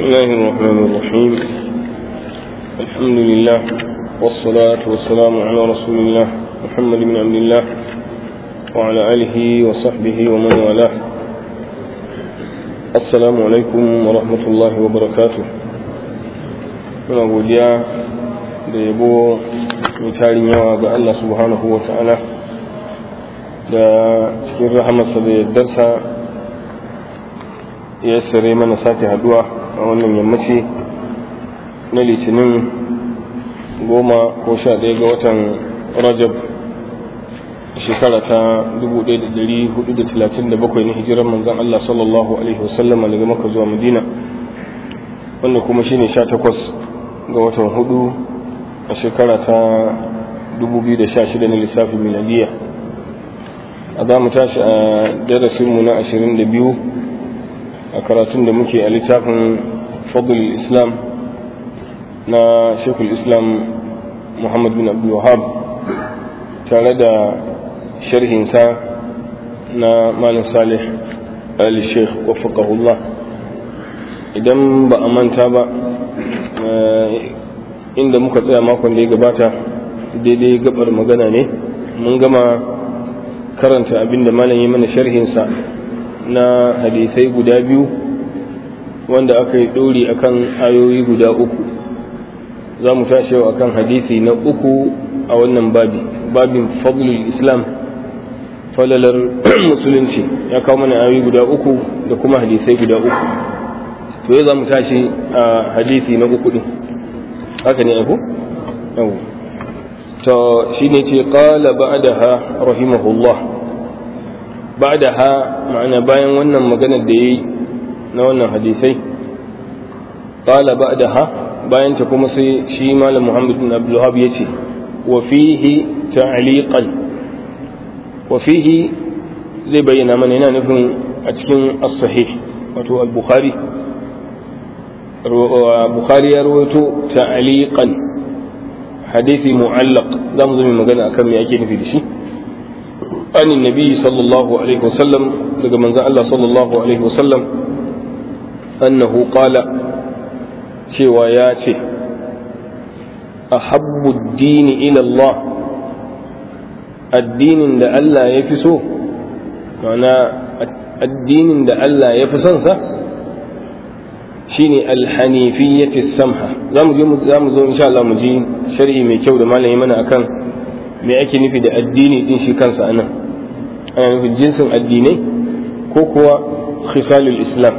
الله الرحمن الرحيم الحمد لله والصلاة والسلام على رسول الله محمد بن عبد الله وعلى آله وصحبه ومن والاه السلام عليكم ورحمة الله وبركاته muna godiya da yabo mai tarin yawa ga Allah subhanahu wa ta'ala da cikin rahamarsa da yardarsa ya sare mana sake haduwa a wannan yammaci na litinin goma ko sha ɗaya ga watan rajab shekara ta 1437 na hijirar manzan Allah sallallahu alaihi wasallama daga maka zuwa madina wanda kuma shine sha takwas ga watan hudu a shekara ta 2016 na lissafin miladiya a za mu tashi a darasinmu na 22 a karatun da muke a littafin fadl islam na shekul islam muhammad bin abdul wahab tare da sharhinsa na malin salih ali sheikh wafakahullah idan ba a manta ba inda muka tsaya makon da ya gabata daidai gabar magana ne mun gama karanta abin da malam yi mana sharhinsa na hadisai guda biyu wanda aka yi ɗori akan ayoyi guda uku za mu tashi yau akan hadisi na uku a wannan babi babin fadlul islam falalar musulunci ya kawo mana ayoyi guda uku da kuma hadisai guda uku to yau za mu tashi a hadisi na uku din haka ne aiko? yau to shi ne ce ƙala ba'daha rahimahullah ba'daha ma'ana bayan wannan maganar da ya yi na wannan hadisai ƙala ba'daha bayan ta kuma sai shi malam muhammad bin abdullahab ya ce wa fihi ta'liqan wa fihi zai bayyana mana yana nufin a cikin as-sahih wato al-bukhari bukhari ya rawaito ta'liqan hadisi mu'allaq za mu zama magana akan me ake nufi da shi an nabi sallallahu alaihi wasallam daga manzon Allah sallallahu alaihi wasallam annahu qala cewa ya ce ahabbu ad-dini ila Allah addinin da Allah ya fi so ma'ana addinin da Allah ya fi son sa shine alhanifiyyati samha za mu je za mu zo insha Allah mu ji sharhi mai kyau da malami mana akan me ake nufi da addini din shi kansa anan ana nufin jinsin addinai ko kuwa khisalul islam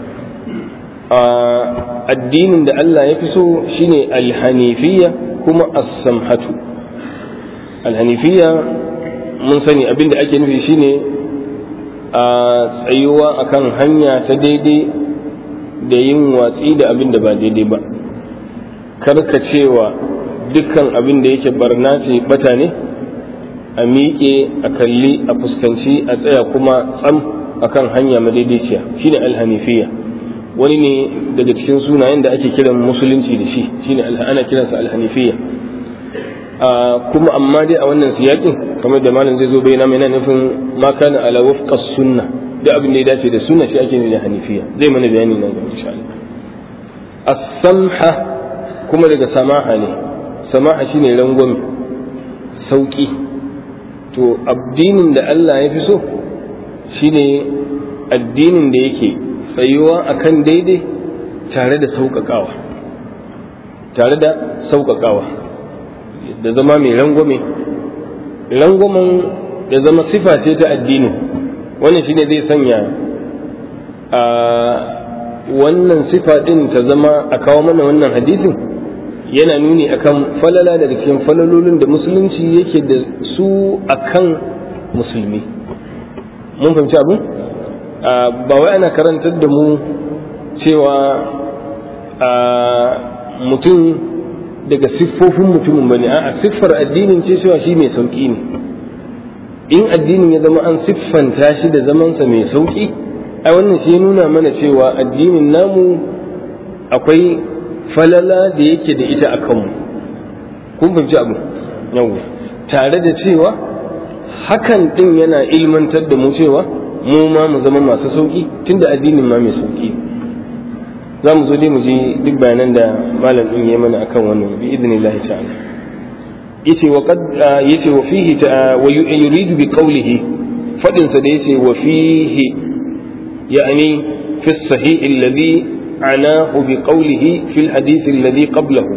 addinin da Allah ya fi so shine alhanifiyya kuma as-samhatu alhanifiyya mun sani abinda ake nufi shine a tsayuwa akan hanya ta daidai da yin watsi da abin da ba daidai ba karkacewa dukkan abin da yake barna ce bata ne a miƙe a kalli a fuskanci a tsaya kuma tsam akan hanya madaidaiciya shine alhanifiya wani ne daga cikin sunayen da ake kiran musulunci da shi shine ana kiransa alhanifiya kuma amma dai a wannan siyakin kamar da malam zai zo bayyana mai nufin ma kana ala wafqa sunna da abin da ya dace da sunna shi ake da hanifiya zai mana bayani nan gaba insha Allah as-samha kuma daga samaha ne samaha shine rangwame sauki to addinin da Allah ya fi so shine addinin da yake tsayuwa akan daidai tare da sauƙaƙawa tare da sauƙaƙawa da zama mai rangwame rangwamen ya zama sifa ce ta addinin wannan shine zai sanya a wannan sifa din ta zama a kawo mana wannan hadisin yana nuni akan falala daga cikin falalolin da musulunci yake da su akan musulmi mun fahimci abin ba wai ana karantar da mu cewa mutum daga siffofin mutumin bane a siffar addinin ce cewa shi mai sauki ne in addinin ya zama an siffanta shi da zamansa mai sauƙi a wannan shi nuna mana cewa addinin namu akwai falala da yake da ita a kanmu kun fahimci abu yau tare da cewa hakan din yana ilmantar da mu cewa mu ma mu zama masu sauƙi tunda addinin ma mai sauƙi za mu zo dai mu ji duk bayanan da malam din ya mana akan wannan bi idnillahi ta'ala yace wa qad yace wa fihi wa yuridu bi qawlihi fadin sa da yace wa fihi yani fi sahih alladhi anahu bi qawlihi fi alhadith alladhi qablahu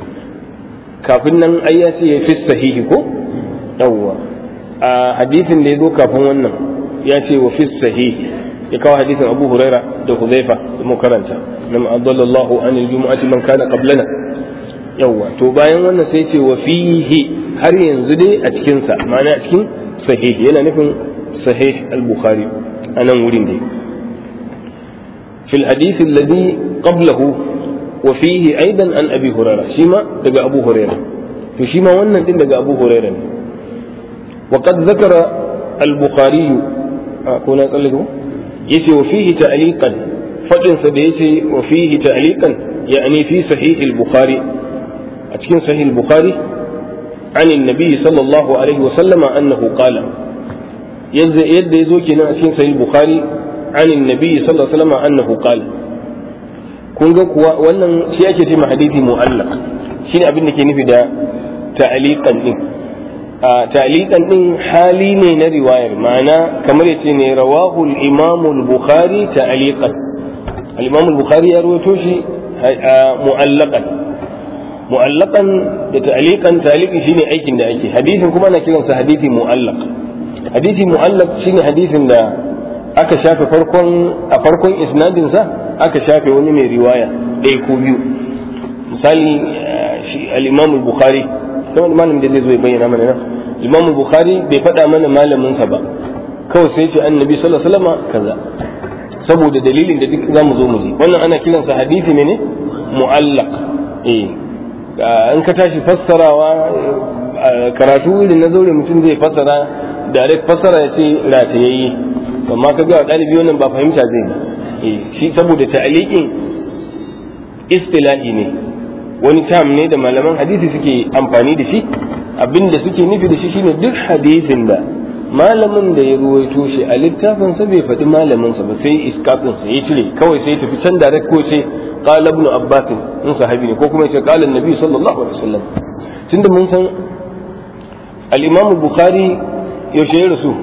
kafin nan ai ya ce fi sahihi ko yawwa a hadisin da ya zo kafin wannan ya ce wa fi sahihi ya kawo hadisin abu huraira da huzaifa da mu karanta nam adallallahu an aljumu'ati man kana qablana yawwa to bayan wannan sai ce wa fihi har yanzu dai a cikin sa ma'ana a cikin sahih yana nufin sahih al-bukhari anan wurin dai fil hadith alladhi qablahu wa fihi aidan an abi huraira shi ma daga abu huraira to shi ma wannan din daga abu huraira ne wa qad zakara al-bukhari ko na tsallake yace wa fihi ta'liqan fadin sa da yace wa fihi ta'liqan yani fi sahih al-bukhari a cikin sahih al-bukhari عن النبي صلى الله عليه وسلم أنه قال يد يزو كنا في صحيح البخاري عن النبي صلى الله عليه وسلم أنه قال kun ga kuwa wannan shi ake ce hadisi mu'allaq shine abin da ke nufi da ta'liqan din ta'liqan din hali ne na riwayar ma'ana kamar yace ne rawahu al-imam al-bukhari ta'liqan al-imam al-bukhari ya rawaito shi mu'allaqan mu'allaqan da ta'liqan ta'liqi shine aikin da ake hadisin kuma ana kiransa hadisi mu'allaq hadisi mu'allaq shine hadisin da aka shafe farkon a farkon isnadin sa aka shafe wani mai riwaya ɗaya ko biyu misali shi al-imam al-bukhari kamar malamin da zai zo ya bayyana mana nan imam al-bukhari bai faɗa mana malamin sa ba kawai sai ce annabi sallallahu alaihi wasallam kaza saboda dalilin da duk zamu zo mu ji wannan ana kiransa hadisi ne ne mu'allaq eh in ka tashi fassarawa karatu irin na zaure mutum zai fassara direct fassara ya ce ratayayye amma ka ga ɗalibi wannan ba fahimta zai yi shi saboda ta'aliqin istilahi ne wani tam ne da malaman hadisi suke amfani da shi abinda suke nufi da shi shine duk hadisin da malamin da ya ruwaito shi a littafin sa bai faɗi malamin sa ba sai iskafin sa ya cire kawai sai tafi can direct ko ce qala ibn abbas in sahabi ne ko kuma ce qala annabi sallallahu alaihi wasallam tunda mun san al-imam bukhari yaushe ya rasu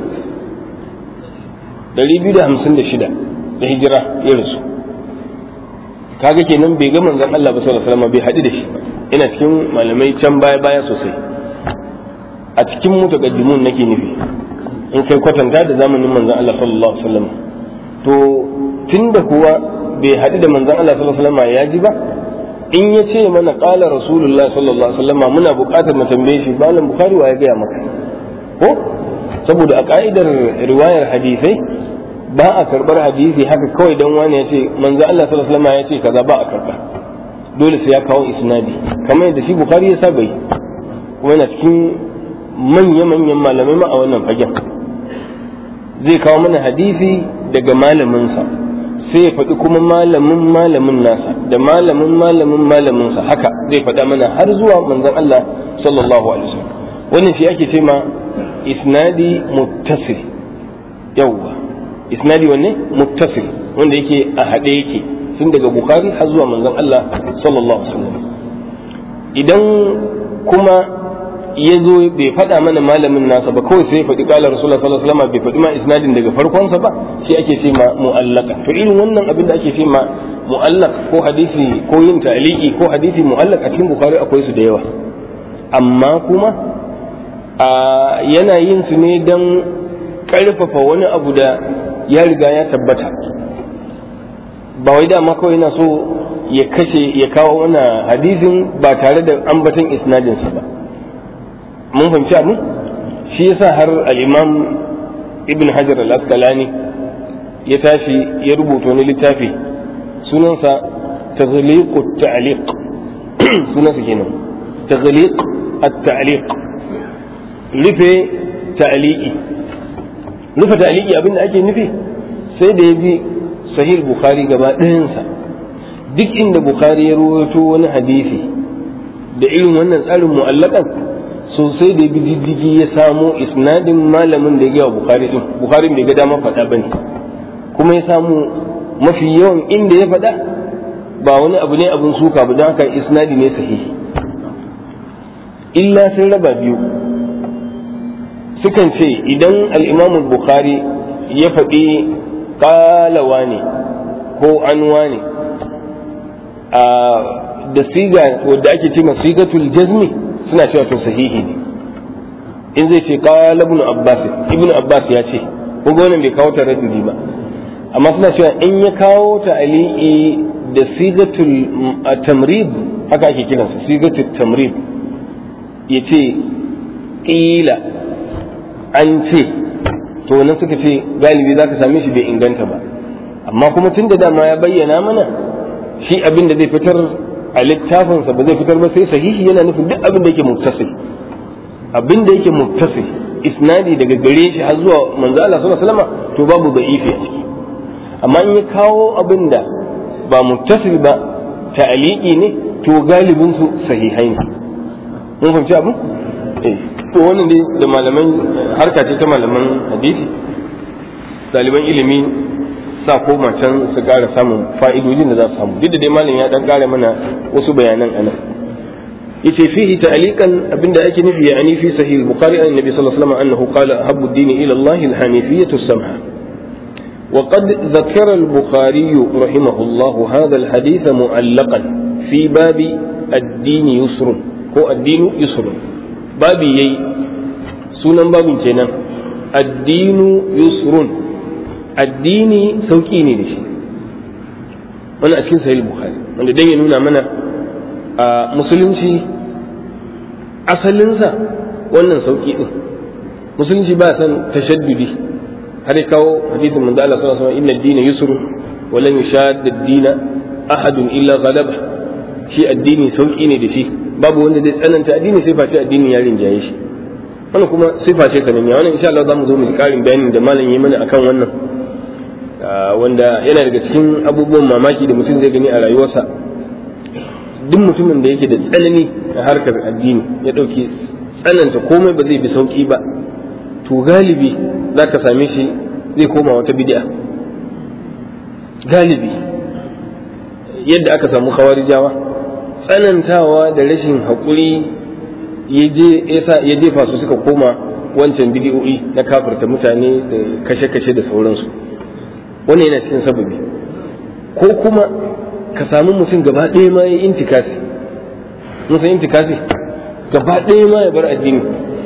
256 da hijira ya rasu kaga kenan bai ga manzon Allah ba sallallahu alaihi wasallam bai haɗu da shi ina cikin malamai can baya baya sosai a cikin mutaqaddimun nake nufi in kai kwatanta da zamanin manzon Allah sallallahu alaihi wasallam to tunda kuwa bai haɗu da manzon Allah sallallahu alaihi wasallam ya ji ba in ya ce mana qala rasulullah sallallahu alaihi wasallam muna buƙatar mu tambaye shi malam bukhari wa ya gaya maka ko saboda a ka'idar riwayar hadisai ba a karbar hadisi haka kawai dan wani ya ce manzo Allah sallallahu alaihi wasallam ya ce kaza ba a karba dole sai ya kawo isnadi kamar yadda shi bukhari ya saba yi kuma yana cikin manya manyan malamai ma a wannan fagen zai kawo mana hadisi daga malamin sa sai ya faɗi kuma malamin malamin nasa da malamin malamin malamin sa haka zai faɗa mana har zuwa manzon Allah sallallahu alaihi wasallam wannan shi ake ce ma isnadi muttasil yawwa isnadi wanne muttasil wanda yake a haɗe yake tun daga bukhari har zuwa manzon Allah sallallahu alaihi wasallam idan kuma ya zo bai faɗa mana malamin nasa ba kawai sai ya faɗi ƙala rasulullah sallallahu alaihi wasallam bai faɗi ma isnadin daga farkonsa ba shi ake ce ma mu'allaka to irin wannan abin da ake ce ma mu'allaq ko hadisi ko yin ta'liqi ko hadisi mu'allaq a cikin bukhari akwai su da yawa amma kuma yana yin su ne don ƙarfafa wani abu da ya riga ya tabbata ba wai dama kawai yana so ya kashe ya kawo wani hadisin ba tare da ambatan isnadinsa ba mun fahimci abin shi yasa har al-imam ibn hajar al-asqalani ya tashi ya rubuta wani littafi sunansa taghliq at-ta'liq sunansa kenan taghliq at-ta'liq rufe ta'liqi rufe ta'liqi abinda ake nufi sai da ya bi sahih bukhari gaba ɗayansa duk inda bukhari ya rawaito wani hadisi da irin wannan tsarin mu'allakan sosai da bi diddigi ya samo isnadin malamin da ya gaya bukhari din bukhari bai ga dama faɗa bane kuma ya samu mafi yawan inda ya faɗa ba wani abu ne abin suka ba don haka isnadi ne sahihi illa sun raba biyu sukan ce idan al'imamu bukhari ya faɗi ƙalawa ne ko anwa ne da siga wadda ake ce sigatul jazmi suna cewa to sahihi ne in zai ce qala ibn abbas ibn abbas ya ce ko wannan bai kawo ta raddi ba amma suna cewa in ya kawo ta ali'i da sigatul tamrid haka ake kiransa sigatul tamrid ya ce ƙila an ce to wannan suka ce galibi za ka same shi bai inganta ba amma kuma tun da dama ya bayyana mana shi abin da zai fitar a littafinsa ba zai fitar ba sai sahihi yana nufin duk abin da yake muttasil abin da yake muttasil isnadi daga gare shi har zuwa manzo Allah sallallahu alaihi wasallam to babu da'ifi a ciki amma in ya kawo abin da ba muttasil ba ta'aliki ne to galibin su sahihai ne mun fahimci abin eh to wannan dai da malaman harka ce ta malaman hadisi ɗaliban ilimi sa koma can su ƙara samun fa'idojin da za su samu duk da dai malam ya dan ƙara mana wasu bayanan anan yace fihi ta'liqan abinda ake nufi ya ani fi sahih al-bukhari an nabi sallallahu alaihi wasallam annahu qala ahabbu ad-din ila Allah al-hanifiyyah as-samha وقد ذكر البخاري رحمه الله هذا الحديث معلقا في باب الدين يسر هو الدين يسر بابي يي سنن باب كينان الدين يسر addini sauƙi ne da shi wani a cikin sahih bukhari wanda dan ya nuna mana a musulunci asalinsa wannan sauƙi din musulunci ba san tashaddudi har ya kawo hadisin manzo Allah sallallahu alaihi wasallam inna ad-dina yusr wa lan yushadda ad-dina ahadun illa ghalaba shi addini sauƙi ne da shi babu wanda zai tsananta addini sai face addini ya rinjaye shi wannan kuma sifa ce sananniya wannan insha Allah zamu zo mu ji karin bayani da malam yi mana akan wannan wanda yana daga cikin abubuwan mamaki da mutum zai gani a rayuwarsa duk mutumin da yake da tsanani a harkar addini ya ɗauki tsananta komai ba zai bi sauƙi ba to galibi za ka same shi zai koma wata bid'a galibi yadda aka samu khawarijawa tsanantawa da rashin haƙuri ya jefa su suka koma wancan bidiyo'i na kafirta mutane da kashe-kashe da sauransu wannan yana cikin sababi ko kuma ka samu mutum gaba ɗaya ma ya intikasi mun san intikasi gaba ɗaya ma ya bar addini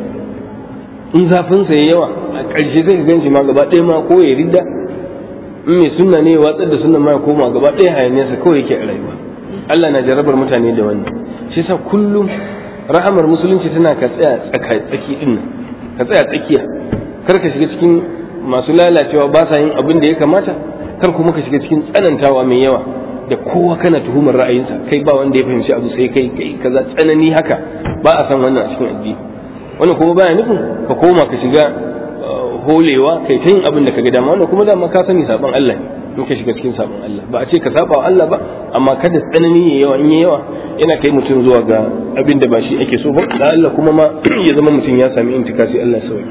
in zafin sa yawa a ƙarshe zai gan shi ma gaba ɗaya ma ko ya ridda in mai sunna ne ya watsar da sunna ma ya koma gaba ɗaya hayaniyarsa kawai yake a rayuwa Allah na jarabar mutane da wannan shi yasa kullum rahamar musulunci tana ka tsaya tsaki din ka tsaya tsakiya kar ka shiga cikin masu lalacewa ba sa yin abin da ya kamata kar kuma ka shiga cikin tsanantawa mai yawa da kowa kana tuhumar ra'ayinsa kai ba wanda ya fahimci abu sai kai kai kaza tsanani haka ba a san wannan a cikin addini wannan kuma baya nufin ka koma ka shiga holewa kai ta yin abin da ka ga dama wannan kuma dama ka sani saban Allah ne in ka shiga cikin sabon Allah ba a ce ka saba wa Allah ba amma kada tsanani ya yawa in ya yawa yana kai mutum zuwa ga abin da ba shi ake so ba da Allah kuma ma ya zama mutum ya sami intikasi Allah sauyi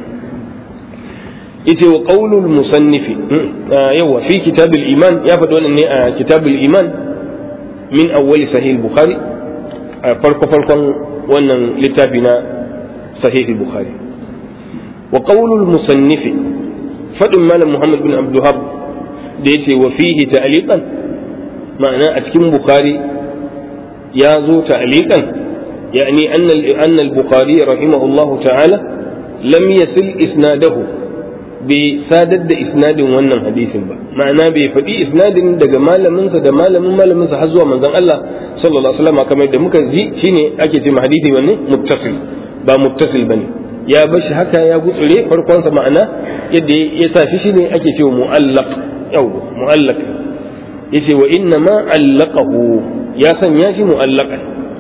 yace wa qaulul musannifi yawa fi kitabul iman ya faɗi wannan ne a kitabul iman min awwali sahih bukhari a farko farkon wannan littafi na sahih bukhari wa qaulul musannifi faɗin malam muhammad bin abdul da yace wa fihi ta'liqan ma'ana a cikin bukhari ya zo ta'liqan yani anna anna al-bukhari rahimahullahu ta'ala lam yasil isnadahu bai sadar da isnadin wannan hadisin ba ma'ana bai faɗi isnadin daga malaminsa da malamin malaminsa har zuwa manzon Allah sallallahu alaihi wasallam kamar da muka ji shine ake cewa hadisi wanne muttasil ba muttasil bane ya bashi haka ya gutsure farkonsa ma'ana yadda ya sa shi shine ake cewa mu'allaq yau mu'allaq yace wa inna ma allaqahu ya sanya shi mu'allaqan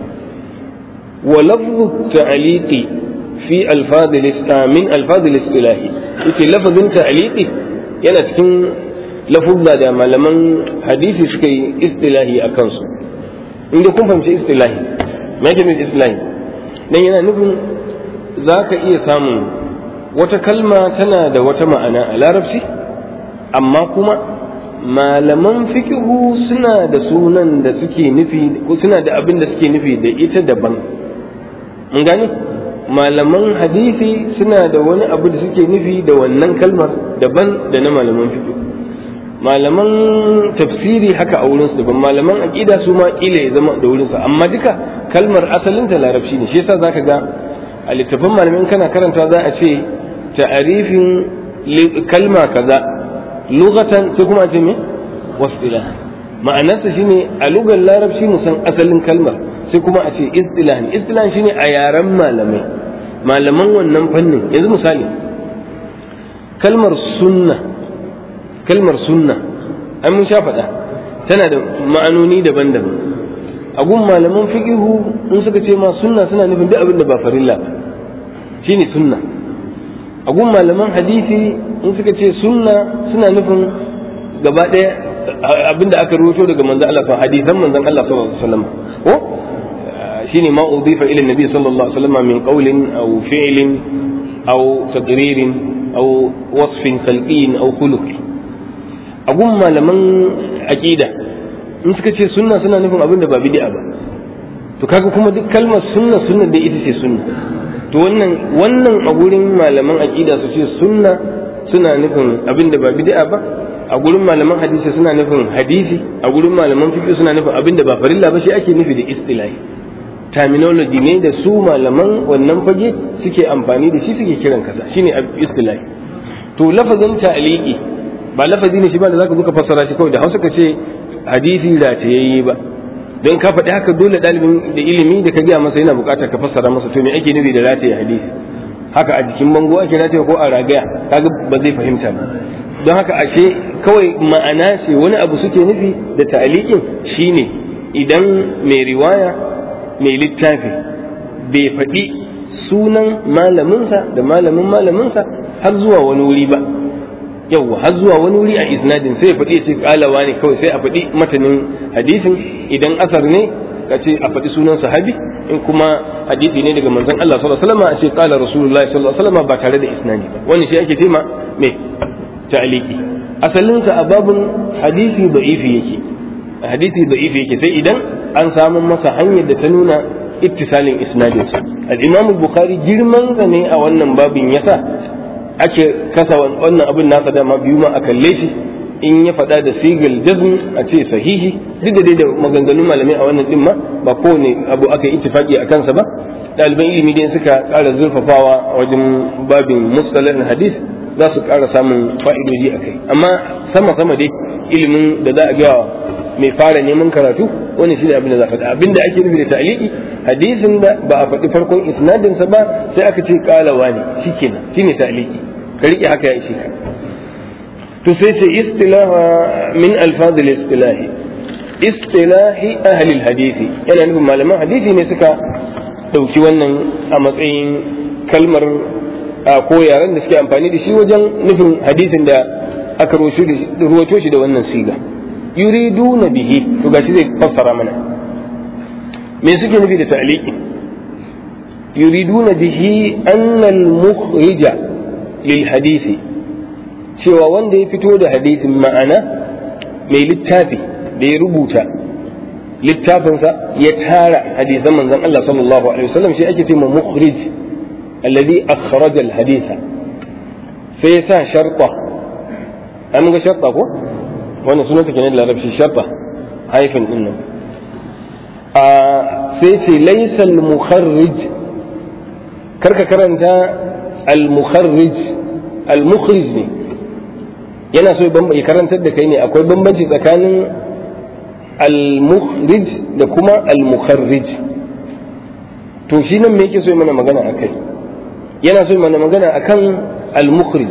wa lafzu ta'liqi fi alfaz min alfaz al-istilahi yace lafazin ta'liqi yana cikin lafuzza da malaman hadisi suka yi istilahi a kansu inda kun fahimci istilahi me yake nufi istilahi dan yana nufin za ka iya samun wata kalma tana da wata ma'ana a larabci amma kuma malaman fikihu suna da sunan da suke nufi suna da abin da suke nufi da ita daban mun gane malaman hadisi suna da wani abu da suke nufi da wannan kalmar daban da na malaman fikihu malaman tafsiri haka a wurinsu daban malaman aqida su ma kila ya zama da wurinsa amma duka kalmar asalin ta larabci ne shi yasa zaka ga a littafin malamin kana karanta za a ce ta'arifin kalma kaza lugatan sai kuma a ce me wasila ma'anarsa shine a lugar larabci mu san asalin kalmar sai kuma a ce istilahan istilahan shine a yaren malamai malaman wannan fannin yanzu misali kalmar sunna kalmar sunna an mun sha faɗa tana da ma'anoni daban-daban a gun malaman fiqihu in suka ce ma sunna suna nufin duk abin da ba farilla ba shine sunna a gun malaman hadisi in suka ce sunna suna nufin gaba ɗaya abin da aka rubuto daga manzon Allah fa hadisan manzon Allah sallallahu alaihi wasallam ko shine ma udifa ila nabi sallallahu alaihi wasallam min qawlin aw fi'lin aw taqririn aw wasfin khalqin aw khuluqin a gun malaman aqida in suka ce sunna suna nufin abin da ba bid'a ba to kaga kuma duk kalmar sunna sunna da ita ce sunna to wannan wannan a gurin malaman aqida su ce sunna suna nufin abin da ba bid'a ba a gurin malaman hadisi suna nufin hadisi a gurin malaman fiqh suna nufin abin da ba farilla ba shi ake nufi da istilahi terminology ne da su malaman wannan fage suke amfani da shi suke kiran kaza shine istilahi to lafazin ta'liqi ba lafazi ne shi ba da zaka zo ka fassara shi kawai da Hausa ka ce hadisi da ta yayi ba don ka faɗi haka dole ɗalibin da ilimi da ka gaya masa yana buƙatar ka fassara masa to me ake nufi da rataye hadisi haka a jikin bango ake rataye ko a ragaya kaga ba zai fahimta ba don haka ashe kawai ma'ana ce wani abu suke nufi da ta'alikin shine idan mai riwaya mai littafi bai faɗi sunan malaminsa da malamin malaminsa har zuwa wani wuri ba yawwa har zuwa wani wuri a isnadin sai ya faɗi ce kalawa ne kawai sai a faɗi matanin hadisin idan asar ne ka ce a faɗi sunan sahabi in kuma hadisi ne daga manzon Allah sallallahu alaihi wasallam a ce qala rasulullahi sallallahu alaihi wasallam ba tare da isnadi ba wannan shi ake tema me ta'liqi asalin sa a babun hadisi da'ifi yake hadisi da'ifi yake sai idan an samu masa hanyar da ta nuna ittisalin isnadin sa al-imam bukhari girman sa ne a wannan babin yasa ake kasa wannan abin nasa dama biyu ma a kalle shi in ya faɗa da sigal jazm a ce sahihi duk da dai da maganganun malamai a wannan din ma ba kowane abu aka yi ittifaki a kansa ba ɗaliban ilimi dai suka ƙara zurfafawa a wajen babin mustalah hadis za su ƙara samun fa'idoji a kai amma sama sama dai ilimin da za a ga mai fara neman karatu wani shi ne abin da za a faɗa abin da ake nufi da ta'liqi hadisin da ba a faɗi farkon isnadinsa ba sai aka ce kalawa ne shikenan shine ta'liqi ka rike haka ya ishe ka to sai ce istilaha min alfaz istilahi istilahi ahli hadisi yana nufin malaman hadisi ne suka dauki wannan a matsayin kalmar ko yaren da suke amfani da shi wajen nufin hadisin da aka ruwato shi da wannan siga yuriduna bihi to gashi zai fassara mana me suke nufi da ta'liqi yuriduna bihi anna al-mukhrija lil hadisi cewa wanda ya fito da hadisin ma'ana mai littafi da ya rubuta littafinsa ya tara hadisan manzon Allah sallallahu alaihi wasallam shi ake cewa mukhrij alladhi akhraja al-hadisa sai ya sa sharta an ga sharta ko wannan sunanta kenan da larabci sharta haifin din nan a sai ce laysa al-mukharrij karka karanta al-mukharrij al-mukhrij ne yana so ya karantar da kai ne akwai bambanci tsakanin al-mukhrij da kuma al-mukharrij to shi nan me yake so mana magana akai yana so mana magana akan al-mukhrij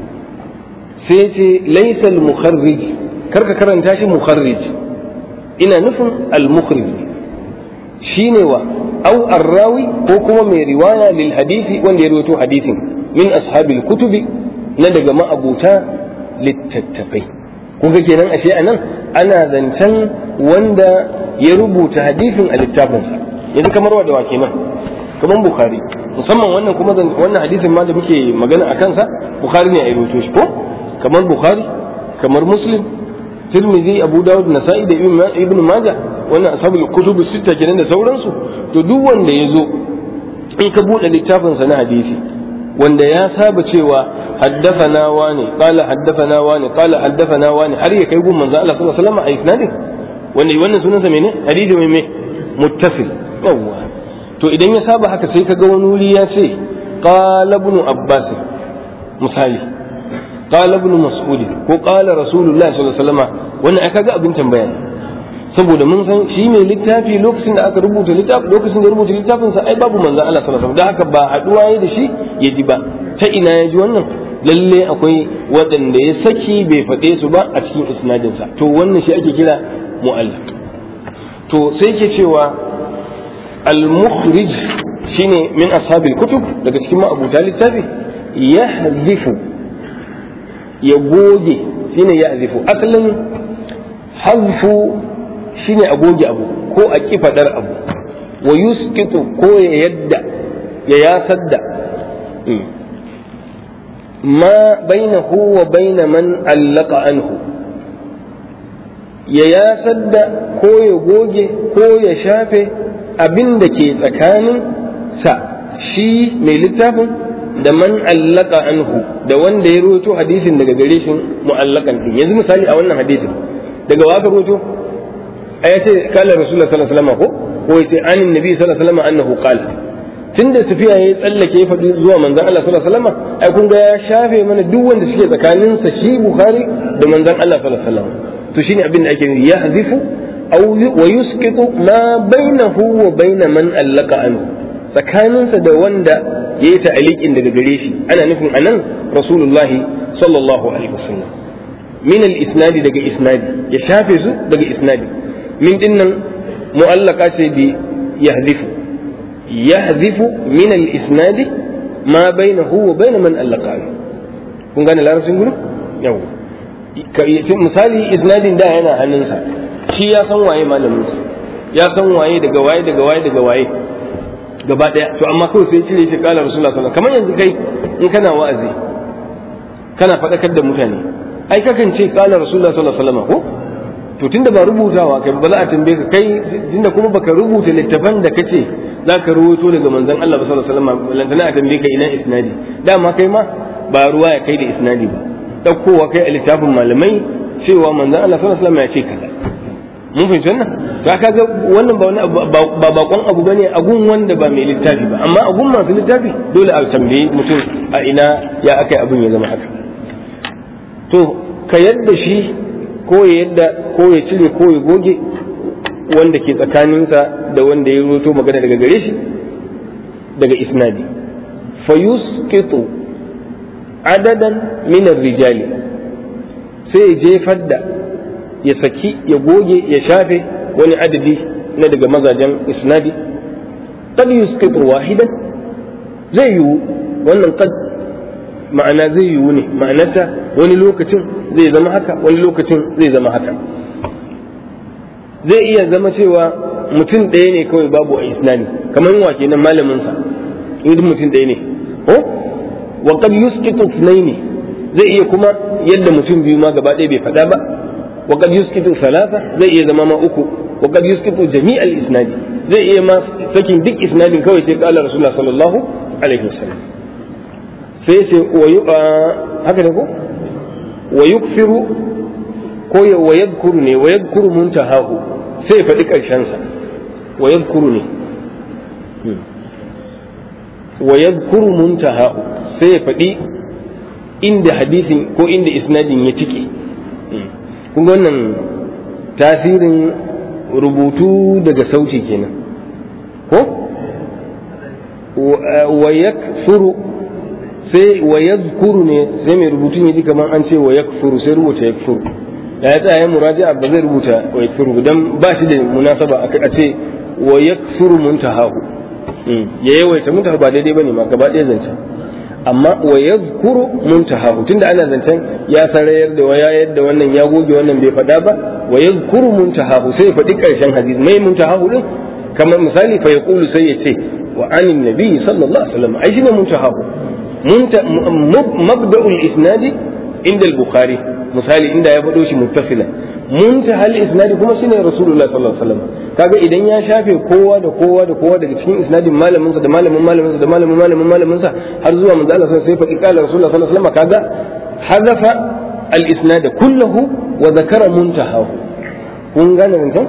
sai ce laysa al-mukharrij karka karanta shi mukharrij ina nufin al-mukhrij shine wa au arrawi ko kuma mai riwaya lil hadisi wanda ya rawaito hadisin min ashabil kutubi na daga ma'abuta littattafai kuga kenan ashe anan ana zancen wanda ya rubuta hadisin a littafinsa yanzu kamar wa da wa kenan kamar bukhari musamman wannan kuma wannan hadisin ma da muke magana a kansa bukhari ne ya rubuto shi ko kamar bukhari kamar muslim tirmidhi abu dawud nasa'i da ibn majah wannan ashabul kutub sita kenan da sauransu to duk wanda ya zo in ka bude littafin sa na hadisi wanda ya saba cewa haddathana wani qala haddathana wani qala haddathana wani har ya kai gun manzo Allah sallallahu alaihi wasallam a isnadin wanda wannan sunansa mene hadisi mai me muttasil yawwa to idan ya saba haka sai ka ga wani wuri ya ce qala ibn abbas misali qala ibn mas'ud ko qala rasulullahi sallallahu alaihi wasallam wannan aka ga abin tambaya ne saboda mun san shi mai littafi lokacin da aka rubuta littafi lokacin da rubuta littafin sa ai babu manzon Allah sallallahu alaihi wasallam da haka ba haduwa yayi da shi ya ji ba ta ina ya ji wannan lalle akwai waɗanda ya saki bai faɗe su ba a cikin isnadin sa to wannan shi ake kira mu'allaq to sai ke cewa al-mukhrij shine min ashabil kutub daga cikin ma'abuta littafi yahzifu ya goge shine yahzifu asalin hazfu shine a goge abu ko a ki fadar abu wa yusqitu ko ya yadda ya yasar da ma bainahu wa baina man allaka anhu ya yasar da ko ya goge ko ya shafe abin da ke tsakanin sa shi mai littafin da man allaka anhu da wanda ya roto hadisin daga gare shi mu'allakan din yanzu misali a wannan hadisin daga waka roto a ya ce kala rasulullah sallallahu alaihi wasallam ko ko ya ce anin nabi sallallahu alaihi wasallam annahu qala tunda tafiya ya tsallake ya faɗi zuwa manzon Allah sallallahu alaihi wasallam ai kun ga ya shafe mana duk wanda suke tsakanin sa shi bukhari da manzon Allah sallallahu alaihi wasallam to shine abin da ake nufi ya hazifu aw wa yusqitu ma bainahu wa baina man allaka anhu tsakaninsa da wanda ya yi ta'aliƙin daga gare shi ana nufin anan rasulullahi sallallahu alaihi wasallam min al-isnadi daga isnadi ya shafe su daga isnadi min dinnan mu'allaka ce bi yahzifu yahzifu min al-isnadi ma bainahu wa bain man allaka kun gane larabcin gurin yawa misali isnadin da yana hannunsa shi ya san waye malamin ya san waye daga waye daga waye daga waye gaba daya to amma kawai sai cire shi kala rasulullah sallallahu kamar yanzu kai in kana wa'azi kana faɗakar da mutane ai kakan ce kala rasulullah sallallahu alaihi wasallam ko to tunda ba rubutawa kai ba za a tambaye ka kai tunda kuma baka rubuta littafan da kace za ka rubuto daga manzon Allah sallallahu alaihi wasallam lantana a tambaye ka ina isnadi dama kai ma ba ruwa ya kai da isnadi ba daukowa kai a littafin malamai cewa manzon Allah sallallahu alaihi wasallam ya ce kaza mun fahimci wannan to ka ga wannan ba wani ba bakon abu bane a gun wanda ba mai littafi ba amma a gun masu littafi dole a tambaye mutum a ina ya akai abin ya zama haka to ka yadda shi ko ya yadda ko ya cire ko ya goge wanda ke tsakaninsa da wanda ya roto magana daga gare shi daga isnadi fa yusqitu adadan min rijali sai jefar da ya saki ya goge ya shafe wani adadi na daga mazajen isnadi qad yusqitu wahidan zai yiwu wannan qad ma'ana zai yiwu ne ma'anarta wani lokacin zai zama haka wani lokacin zai zama haka zai iya zama cewa mutum ɗaya ne kawai babu a isnadi kamar wa kenan malamin sa in mutum ɗaya ne ko wa qad yusqitu ne zai iya kuma yadda mutum biyu ma gaba ɗaya bai faɗa ba wa qad yusqitu thalatha zai iya zama ma uku wa qad yusqitu jami'al isnadi zai iya ma sakin duk isnadin kawai sai qala rasulullah sallallahu alaihi wasallam sai ce haka ne ko wa yukfiru ko wa yadhkuru ne wa yadhkuru muntahahu sai ya faɗi ƙarshensa wa yadhkuru ne wa yadhkuru muntahahu sai ya faɗi inda hadisin ko inda isnadin ya tike kun wannan tasirin rubutu daga sauti kenan ko wa yakfuru sai wa yadhkuru ne sai mai rubutun yaji kamar an ce wa yakfuru sai rubuta yakfuru da ya tsaya muraji'a ba zai rubuta wa yakfuru dan ba shi da munasaba a ce wa yakfuru muntahahu ya yawaita muntaha ba daidai bane ma gaba ɗaya zancen amma wa yadhkuru muntahahu tunda ana zancen ya sarayar da waya yadda wannan ya goge wannan bai faɗa ba wa yadhkuru muntahahu sai ya faɗi ƙarshen hadisi mai muntahahu din kamar misali fa yaqulu sai ya ce wa anin nabi sallallahu alaihi wasallam ai shine muntahahu مبدأ الإسناد عند البخاري misali inda ya faɗo shi muttasilan muntahal isnadi kuma shine rasulullah sallallahu alaihi wasallam kaga idan ya shafe kowa da kowa da kowa daga cikin isnadin malamin sa da malamin malamin sa da malamin malamin malamin sa har zuwa manzo Allah sai faɗi qala rasulullah sallallahu alaihi wasallam kaga hadafa al isnad kullahu wa zakara muntahahu kun gane nan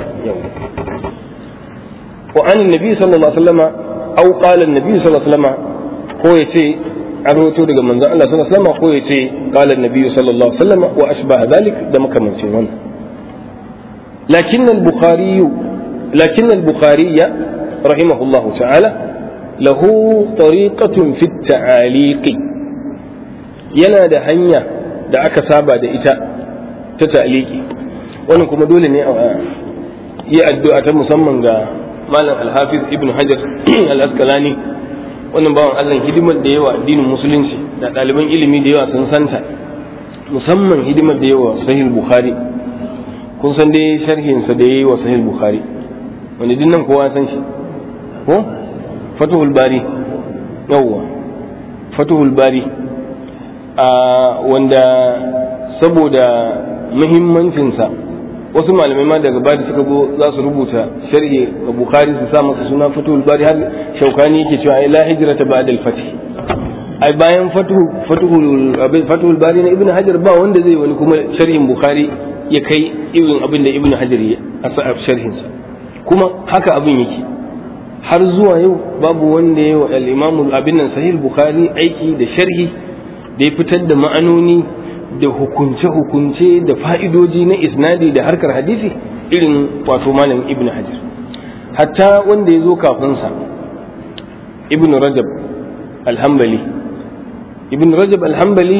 wa an nabi sallallahu alaihi wasallam aw qala an-nabi sallallahu alaihi wasallam ko yace an rawaito daga manzon Allah sallallahu alaihi wasallam ko yace qala an-nabi sallallahu alaihi wasallam wa ashbaha dhalik da makamancin wannan lakin al-bukhari lakin al-bukhari rahimahullahu ta'ala lahu tariqatun fi at-ta'aliq yana da hanya da aka saba da ita ta ta'liqi wannan kuma dole ne a yi addu'a ta musamman ga malam al-hafiz ibn hajar al-asqalani wannan bawan Allah hidimar da yawa addinin musulunci da ɗaliban ilimi da yawa sun santa musamman hidimar da yawa sahih bukhari kun san dai sharhin sa da yayi wa sahih bukhari wani dinnan kowa san shi ko fatuhul bari yawwa fatuhul bari a wanda saboda muhimmancin sa wasu malamai ma daga bada suka zo za su rubuta sharhi ga bukhari su sa masa suna fatuhul bari har shaukani yake cewa ai la hijrata ba'da al-fath ai bayan fatuhu fatuhul fatuhul bari na ibnu hajar ba wanda zai wani kuma sharhin bukhari ya kai irin abin da ibnu hajar ya a sharhin sa kuma haka abin yake har zuwa yau babu wanda ya wa al-imam abin nan sahih bukhari aiki da sharhi da ya fitar da ma'anoni da hukunce-hukunce da fa'idoji na isnadi da harkar hadisi irin wato malam ibn hajar hatta wanda ya zo kafinsa ibn rajab alhambali ibn rajab alhambali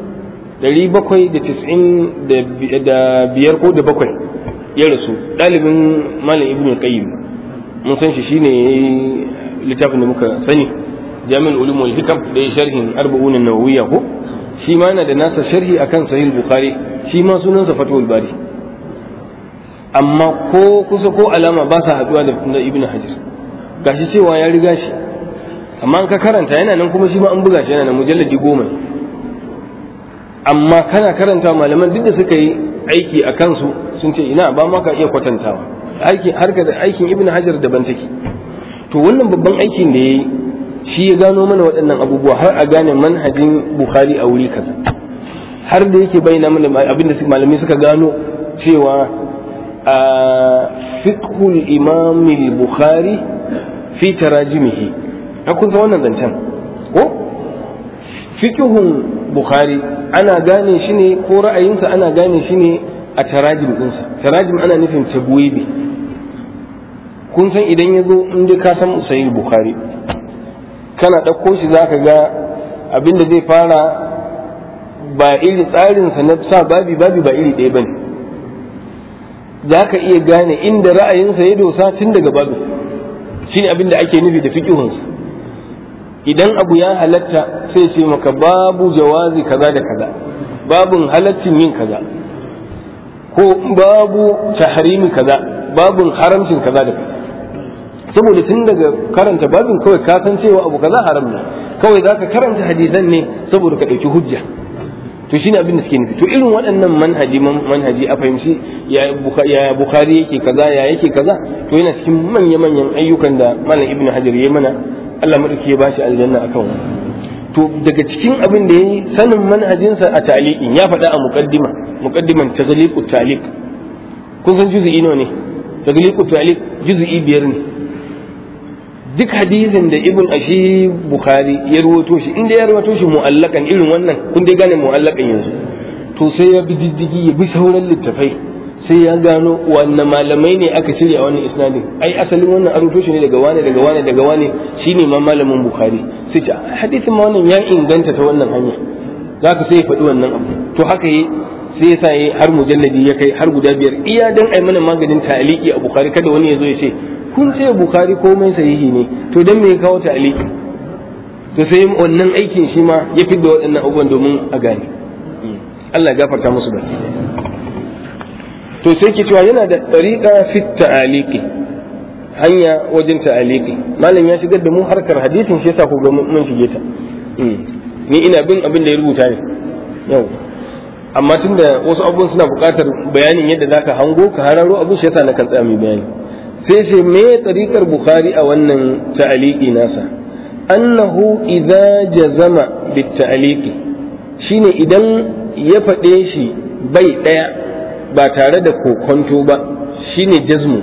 795 da biyar ko da bakwai ya rasu ɗalibin malam ibn qayyim mun san shi shine littafin da muka sani jami'ul ulum wal hikam da ya sharhin arba'un an-nawawiyya ko shi ma yana da nasa sharhi akan sahih bukhari shi ma sunansa fatul bari amma ko kusa ko alama ba sa haduwa da ibn hajar gashi cewa ya riga shi amma an ka karanta yana nan kuma shi ma an buga shi yana nan mujalladi goma amma kana karanta malaman duk da suka yi aiki a kansu sun ce ina ba ma ka iya kwatantawa harkar aikin ibn hajar daban take to wannan babban aikin da ya yi shi ya gano mana waɗannan abubuwa har a gane manhajin bukhari a wuri kaza har da yake bayyana mana abin da malamai suka gano cewa a fiqhul imam bukhari fi tarajimihi kun san wannan zancen ko fiqhun bukhari ana gane shi ne ko ra'ayinsa ana gane shi ne a tarajim ɗinsa tarajim ana nufin tabwibi kun san idan ya zo inda ka san sahih bukhari kana ɗauko shi za ka ga abin da zai fara ba iri tsarinsa na sa babi babi ba iri ɗaya ba ne za ka iya gane inda ra'ayinsa ya dosa tun daga babu shi ne abin da ake nufi da fikihunsa idan abu ya halatta sai ce maka babu jawazi kaza da kaza babun halaccin yin kaza ko babu tahrimi kaza babun haramcin kaza da kaza saboda tun daga karanta babin kawai ka san cewa abu kaza haram ne kawai za ka karanta hadisan ne saboda ka ɗauki hujja to shine abin da suke nufi to irin waɗannan manhaji manhaji a fahimci ya bukhari yake kaza ya yake kaza to yana cikin manya manyan ayyukan da malam ibnu hajar ya mana Allah madauki ya bashi aljanna akan wannan to daga cikin abin da yayi sanin manhajinsa a ta'liqin ya faɗa a muqaddima muqaddiman taghliqut ta'liq kun san juz'i nawa ne taghliqut ta'liq juz'i biyar ne duk hadisin da ibn ashi bukhari ya rawato shi inda ya rawato shi mu'allakan irin wannan kun dai gane mu'allakan yanzu to sai ya bi diddigi ya bi sauran littafai sai ya gano wanne malamai ne aka shirya wannan isnadin ai asalin wannan an rawato shi ne daga wane daga wane daga wane shine ma malamin bukhari sai ce hadisin ma wannan ya inganta ta wannan hanya zaka sai ya faɗi wannan abu to haka yi sai ya sa har mujalladi ya kai har guda biyar iya dan ai mana maganin ta'aliki a bukhari kada wani ya zo ya ce kun ce bukari komai sahihi ne to dan me ya kawo ta aliki to sai wannan aikin shi ma ya fidda waɗannan abubuwan domin a gane Allah ya gafarta musu da to sai ke cewa yana da tariqa fi ta'aliki hanya wajen ta'aliki malam ya shigar da mu harkar hadisin shi yasa ku ga mun shige ta ni ina bin abin da ya rubuta ne yau amma tunda wasu abubuwan suna buƙatar bayanin yadda zaka hango ka hararo abin shi yasa na kan tsaya mai bayani sai ce me tsarikar bukhari a wannan ta'aliki nasa annahu idza jazama bit ta'aliki shine idan ya faɗe shi bai ɗaya ba tare da kokonto ba shine jazmu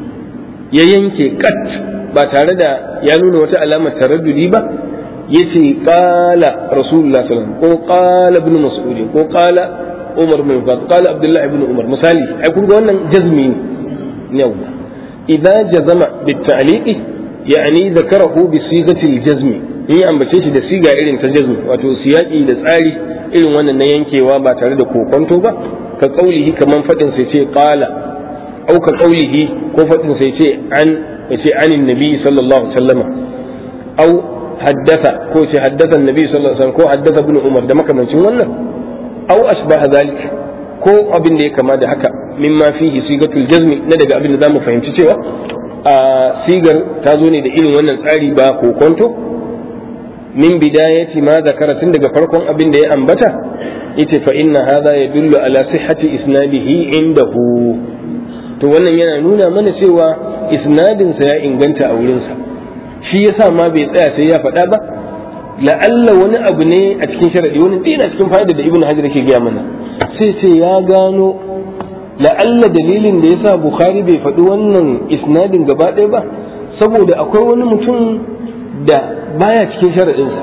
ya yanke kat ba tare da ya nuna wata alamar taraddudi ba yace qala rasulullah sallallahu ko qala ibn mas'ud ko qala umar bin khattab qala abdullah ibn umar misali ai kun ga wannan jazmi ne yawa idza jazama bit ta'liqi yani zakarahu bi sigati al jazmi in ambace shi da siga irin ta jazmi wato siyaki da tsari irin wannan na yankewa ba tare da kokonto ba ka kaulihi kaman fadin sai ce qala au ka kaulihi ko fadin sai ce an yace anin nabi sallallahu alaihi wasallama au haddasa ko ce haddasa annabi sallallahu alaihi wasallam ko haddasa ibn umar da makamancin wannan aw asbaha zalik ko abin da ya kama da haka mimma fihi sigatul jazmi na daga abin da zamu fahimci cewa a sigar ta zo ne da irin wannan tsari ba kokonto min bidayati ma zakara tun daga farkon abin da ya ambata yace fa inna hadha yadullu ala sihhati isnadihi indahu to wannan yana nuna mana cewa isnadin sa ya inganta a wurinsa shi yasa ma bai tsaya sai ya faɗa ba la'alla wani abu ne a cikin sharadi wani ɗaya cikin fa'ida da ibnu hajar yake gaya mana sai ce ya gano la'alla dalilin da yasa bukhari bai faɗi wannan isnadin gaba ɗaya ba saboda akwai wani mutum da baya cikin sharadinsa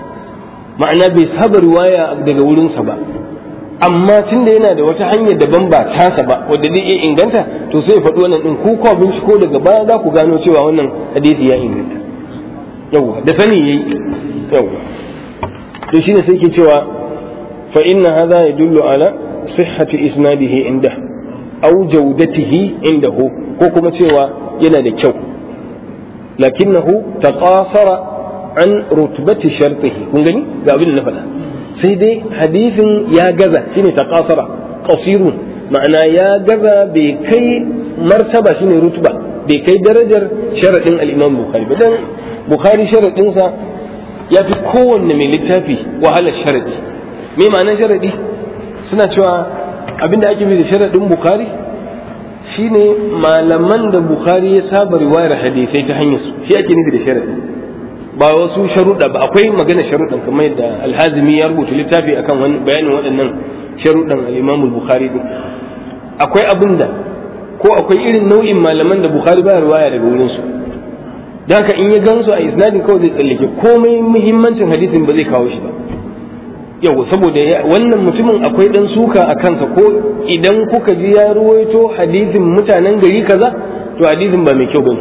ma'ana bai saba riwaya daga wurinsa ba amma tun da yana da wata hanyar daban ba tasa ba wadda zai iya inganta to sai ya faɗi wannan ɗin ko kwa binciko daga baya za ku gano cewa wannan hadisi ya inganta yawwa da sani yayi yawwa to shine sai ke cewa fa inna hadha yadullu ala sihhati isnadihi inda aw jawdatihi indahu ko kuma cewa yana da kyau lakinnahu taqasara an rutbati shartihi kun gani ga abin da na faɗa sai dai hadisin ya gaza shine taqasara qasirun ma'ana ya gaza bai kai martaba shine rutba bai kai darajar sharadin al-imam bukhari ba dan bukhari sharadinsa ya fi kowanne mai littafi wahalar sharadi me ma'anar sharadi suna cewa abinda ake nufi da sharadin bukhari shine malaman da bukhari ya saba riwayar hadisai ta hanyar su shi ake nufi da sharadi ba wasu sharuɗa ba akwai magana sharuɗan kamar yadda alhazimi ya rubuta littafi akan bayanin waɗannan sharuɗan al-imam bukhari din akwai abin da ko akwai irin nau'in malaman da bukhari ba riwaya daga wurin su da haka in ya gansu a isnadin kawai zai tsallake komai muhimmancin hadisin ba zai kawo shi ba yau saboda wannan mutumin akwai dan suka a kansa ko idan kuka ji ya ruwaito hadisin mutanen gari kaza to hadisin ba mai kyau bane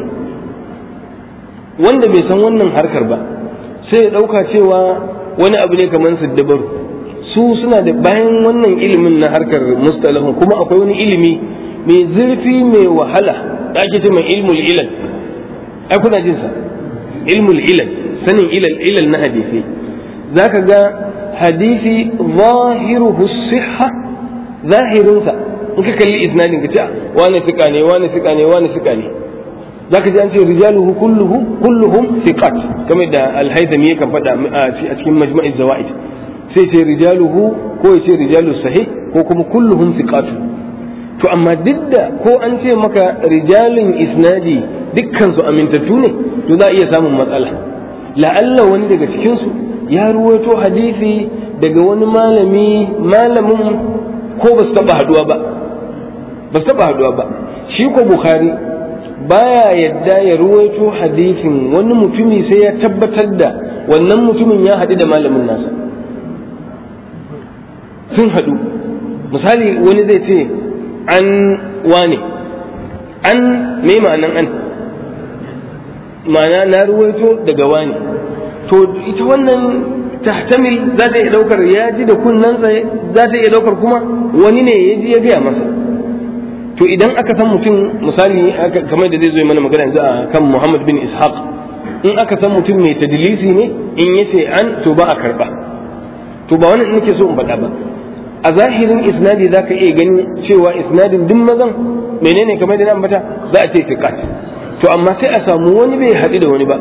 wanda bai san wannan harkar ba sai ya dauka cewa wani abu ne kamar siddabaru su suna da bayan wannan ilimin na harkar mustalahun kuma akwai wani ilimi mai zurfi mai wahala da ake ce mai ilmul ilal ai kuna jin sa ilmul ilal sanin ilal ilal na hadisi zaka ga hadisi zahiruhu sihha zahirinsa in ka kalli isnadin ka ce wani sika ne wani sika ne wani sika ne zaka ji an ce rijaluhu kulluhu kulluhum thiqat kamar da al-haythami yakan faɗa a cikin majma'iz zawaid sai ce rijaluhu ko ya ce rijalu sahih ko kuma kulluhum thiqatu to amma duk da ko an ce maka rijalin isnadi dukkan su amintattu ne to za a iya samun matsala la'alla wani daga cikin su ya ruwaito hadisi daga wani malami malamin ko ba su taba haduwa ba ba su taba haduwa ba shi ko bukhari baya yadda ya ruwaito hadisin wani mutumi sai ya tabbatar da wannan mutumin ya haɗu da malamin nasa sun haɗu misali wani zai ce an wane an me ma'anan an ma'ana na ruwaito daga wane to ita wannan tahtamil za ta iya ɗaukar ya ji da kunnansa za ta iya ɗaukar kuma wani ne ya ji ya gaya masa to idan aka san mutum misali kamar da zai zo mana magana yanzu a kan Muhammad bin Ishaq in aka san mutum mai tadlisi ne in yace an to ba a karba to ba wannan nake so in faɗa ba a zahirin isnadi zaka iya gani cewa isnadin duk mazan menene kamar da na ambata za a ce tiqat to amma sai a samu wani bai haɗu da wani ba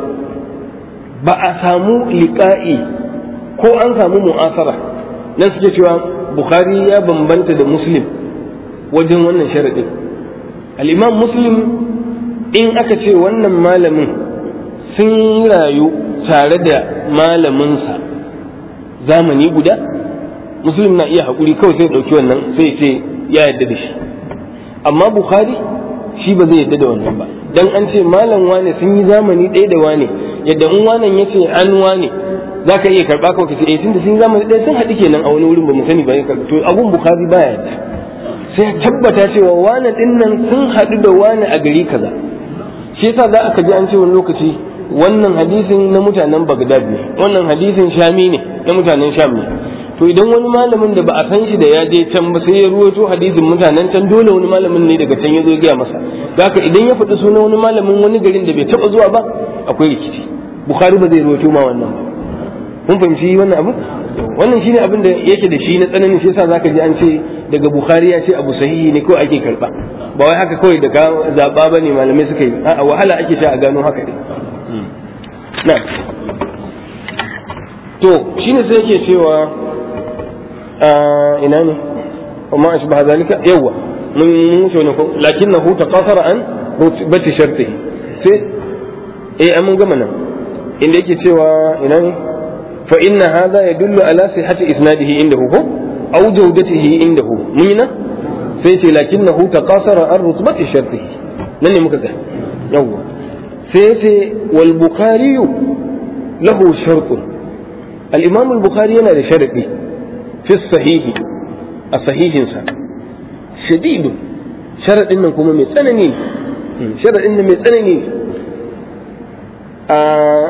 ba a samu liqa'i ko an samu mu'asara nan suke cewa bukhari ya bambanta da muslim wajen wannan sharaɗin al'imam muslim in aka ce wannan malamin sun rayu tare da malaminsa zamani guda muslim na iya haƙuri kawai sai ɗauki wannan sai ce ya yarda da shi amma bukhari shi ba zai yarda da wannan ba dan an ce malam wane sun yi zamani ɗaya da wane yadda in wanan ya ce an wane za ka iya karɓa kawai ka ce eh tunda sun yi zamani ɗaya sun haɗu kenan a wani wurin ba mu sani ba ya karɓa to abun bukhari baya yarda sai tabbata cewa wane ɗin nan sun haɗu da wane a gari kaza shi yasa za ka ji an ce wani lokaci wannan hadisin na mutanen Bagdad ne wannan hadisin Shami ne na mutanen Sham ne to idan wani malamin da ba a san shi da ya je can ba sai ya ruwaito hadisin mutanen can dole wani malamin ne daga can ya zo gaya masa haka idan ya faɗi sunan wani malamin wani garin da bai taɓa zuwa ba akwai rikici Bukhari ba zai ruwaito ma wannan ba mun fahimci wannan abu wannan shine abin da yake da shi na tsananin shi yasa zaka ji an ce daga Bukhari ya ce abu sahihi ne ko ake karba ba wai haka kawai da ka zaba bane malamai suka yi a wahala ake sha a gano haka ne na to shine sai yake cewa ina ne وما أشبه ذلك يوا من شنو لكنه تقاصر عن رتبة شرطه سي إيه أمن قمنا إن يجي سوى إنه فإن هذا يدل على صحة إسناده عنده هو أو جودته عنده مين سيتي لكنه تقاصر عن رتبة شرطه لن مكذا يوا سيتي والبخاري له شرط الإمام البخاري أنا شرطي في الصحيح a sahihinsa shadidu sharaɗin nan kuma mai tsanani sharaɗin nan mai tsanani a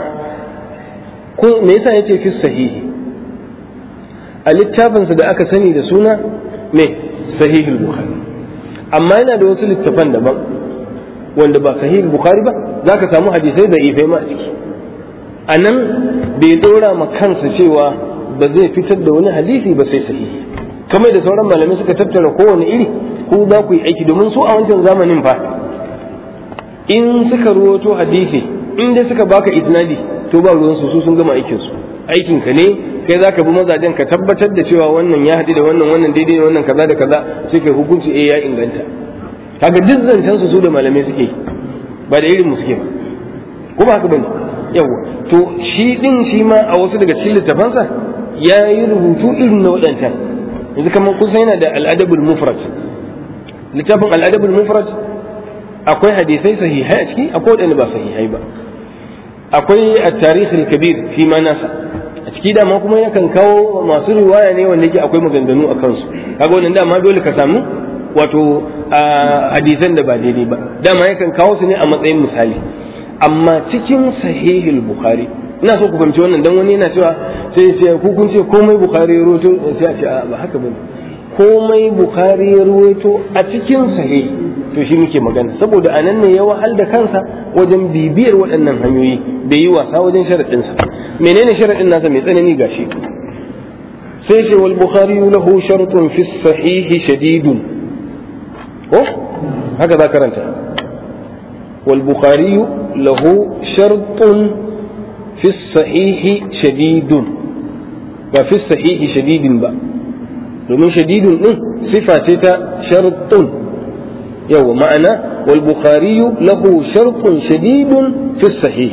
ko me yasa yace fi sahihi a littafinsa da aka sani da suna me sahihul bukhari amma yana da wasu littafan daban wanda ba sahihul bukhari ba zaka samu hadisai da ifai ma a ciki a nan bai dora ma kansa cewa ba zai fitar da wani hadisi ba sai sahihi kamar da sauran malamai suka tattara kowane iri ko za ku yi aiki domin su a wancan zamanin fa in suka ruwato hadisi in dai suka baka isnadi to ba ruwan su sun gama aikin su aikin ka ne kai zaka bi mazajen ka tabbatar da cewa wannan ya haɗu da wannan wannan daidai wannan kaza da kaza sai kai hukunci eh ya inganta kaga duk zancen su su da malamai suke ba da irin mu suke ba kuma haka bane yawa to shi din shi ma a wasu daga cikin littafansa ya yi rubutu irin na waɗancan yanzu kamar kun san yana da al'adabul mufrad littafin al'adabul mufrad akwai hadisai sahihai a ciki akwai waɗanda ba sahihai ba akwai at-tarikh al-kabir fi ma nasa a ciki dama kuma yakan kawo masu riwaya ne wanda yake akwai maganganu a kansu kaga wannan dama dole ka samu wato hadisan da ba daidai ba dama yakan kawo su ne a matsayin misali amma cikin sahihul bukhari ina so ku fahimci wannan dan wani yana cewa sai sai ku kun ce komai bukhari ya rawaito sai a ce a ba haka bane komai bukhari ya rawaito a cikin sahih to shi muke magana saboda anan ne ya wahal da kansa wajen bibiyar waɗannan hanyoyi bai yi wasa wajen sharadin sa menene sharadin nasa mai tsanani gashi sai ce wal bukhari lahu shartun fi sahih shadidun ko haka za karanta wal bukhari lahu shartun في الصحيح شديد وفي الصحيح شديد با domin shadidun din sifa ce ta shartun yau ma'ana wal bukhari lahu shartun shadidun fi sahih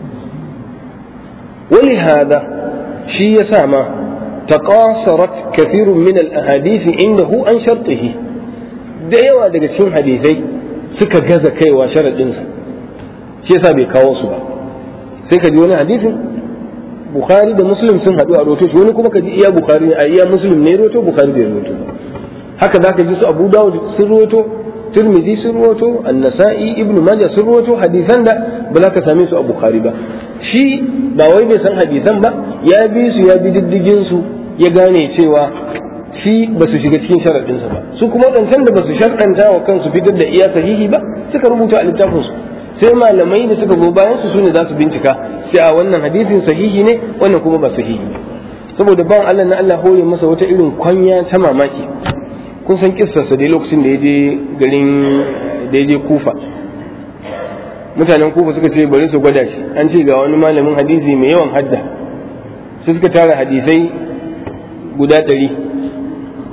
wali hada shi ya sa ma taqasarat kathirun min al ahadith indahu an shartihi da yawa daga cikin hadisai suka gaza kaiwa sharadinsa shi yasa bai kawo su ba sai ka ji wani hadisin bukhari da muslim sun haɗu a roto shi wani kuma ka ji iya bukhari a iya muslim ne roto bukhari bai roto haka za ka ji su abu dawud sun roto tirmidhi sun roto annasa'i ibn majah sun roto hadisan da ba za ka same su a bukhari ba shi ba wai bai san hadisan ba ya bi su ya bi diddigin su ya gane cewa shi ba su shiga cikin sharaɗinsa ba su kuma waɗancan da ba su sharɗanta wa kansu fitar da iya sahihi ba suka rubuta a littafinsu sai malamai da suka zo bayan su sune za su bincika sai a wannan hadisin sahihi ne wannan kuma ba sahihi ne saboda bawan Allah na Allah hore masa wata irin kwanya ta mamaki kun san kissarsa dai lokacin da ya je garin da ya je kufa mutanen kufa suka ce bari su gwada shi an ce ga wani malamin hadisi mai yawan hadda sai suka tara hadisai guda ɗari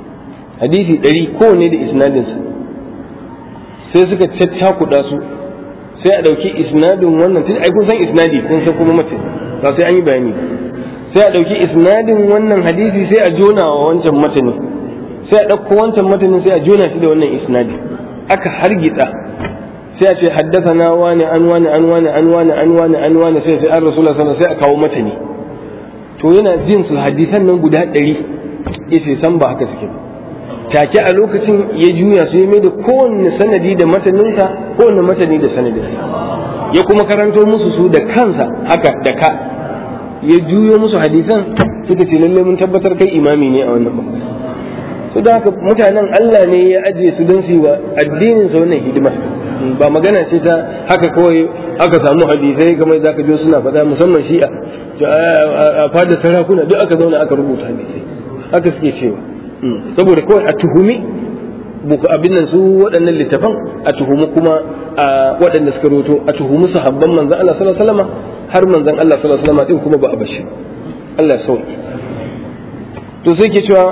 hadisi ɗari kowane da isnadinsa sai suka caccakuɗa su sai a ɗauki isnadin wannan tun ai kun san isnadi kun san kuma mace ba sai an yi bayani sai a ɗauki isnadin wannan hadisi sai a jona wa wancan matanin sai a ɗauko wancan matanin sai a jona shi da wannan isnadi aka hargitsa sai a ce haddathana wani an wani an wani an wani an wani an wani sai sai an rasulullah sallallahu sai a kawo matani to yana jin su hadisan nan guda ɗari yace san ba haka suke take a lokacin ya juya su ya mai da kowanne sanadi da mataninsa kowanne matani da sanadinsa ya kuma karanto musu su da kansa haka da ka ya juyo musu hadisan suka ce lallai mun tabbatar kai imami ne a wannan bangare su da haka mutanen Allah ne ya ajiye su don su yi wa addinin sa wannan hidima ba magana ce ta haka kawai aka samu hadisai kamar za ka jo suna faɗa musamman shi'a a fada sarakuna duk aka zauna aka rubuta hadisai haka suke cewa saboda kawai a tuhumi abin nan su waɗannan littafan a tuhumi kuma a waɗanda suka roto a tuhumi sahabban manzan Allah sallallahu alaihi wasallam har manzan Allah sallallahu alaihi wasallam din kuma ba a bashi Allah ya sauki to sai ke cewa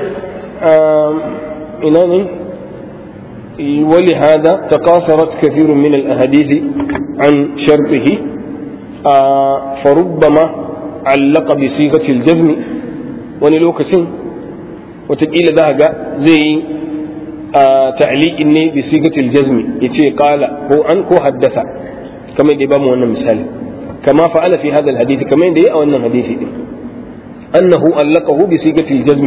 ina ne ولهذا تقاصرت كثير من الأحاديث عن شرطه فربما علق بصيغة الجزم ونلوكسين وتقيل ذهب زي تعليق إني بصيغة الجزم يتي قال هو أن هو حدث كما يدبام وانا مثال كما فعل في هذا الحديث كما يدي أو أن الحديث أنه علقه بصيغة الجزم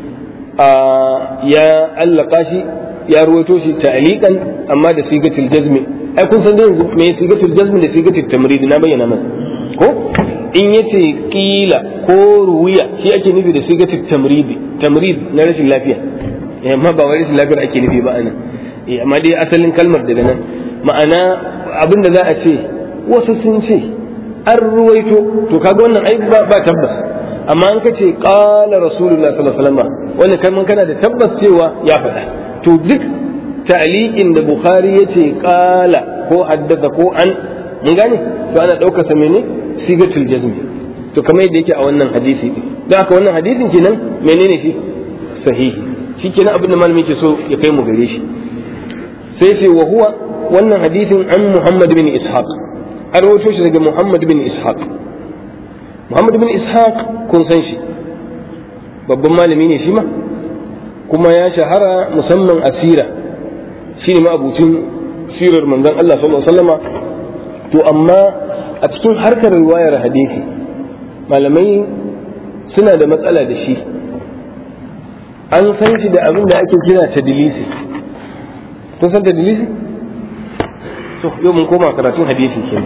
يا علقاشي ya ruwaito shi ta'liqan amma da sigatul jazmi ai kun san yanzu me sigatul jazmi da sigatul tamrid na bayyana masa ko in yace qila ko ruwiya shi ake nufi da sigatul tamrid tamrid na rashin lafiya amma ba wai rashin lafiyar ake nufi ba anan eh amma dai asalin kalmar daga nan ma'ana abinda za a ce wasu sun ce an ruwaito to kaga wannan ai ba tabbas amma an kace qala rasulullah sallallahu alaihi wasallam wannan kalman kana da tabbas cewa ya faɗa to duk ta'liqin da bukhari yace qala ko haddasa ko an mun gane to ana daukar sa mene sigatul jazmi to kamar yadda yake a wannan hadisi din dan haka wannan hadisin kenan menene shi sahihi shikenan abin da malami yake so ya kai mu gare shi sai ce wa huwa wannan hadisin an muhammad bin ishaq an rawaito shi daga muhammad bin ishaq muhammad bin ishaq kun san shi babban malami ne shi ma kuma ya shahara musamman a sira shi ne ma'abucin sirar manzon Allah sallallahu alaihi wasallama to amma a cikin harkar riwayar hadisi malamai suna da matsala da shi an san shi da abin da ake kira tadilisi kun san tadilisi to yau mun koma karatun hadisi kenan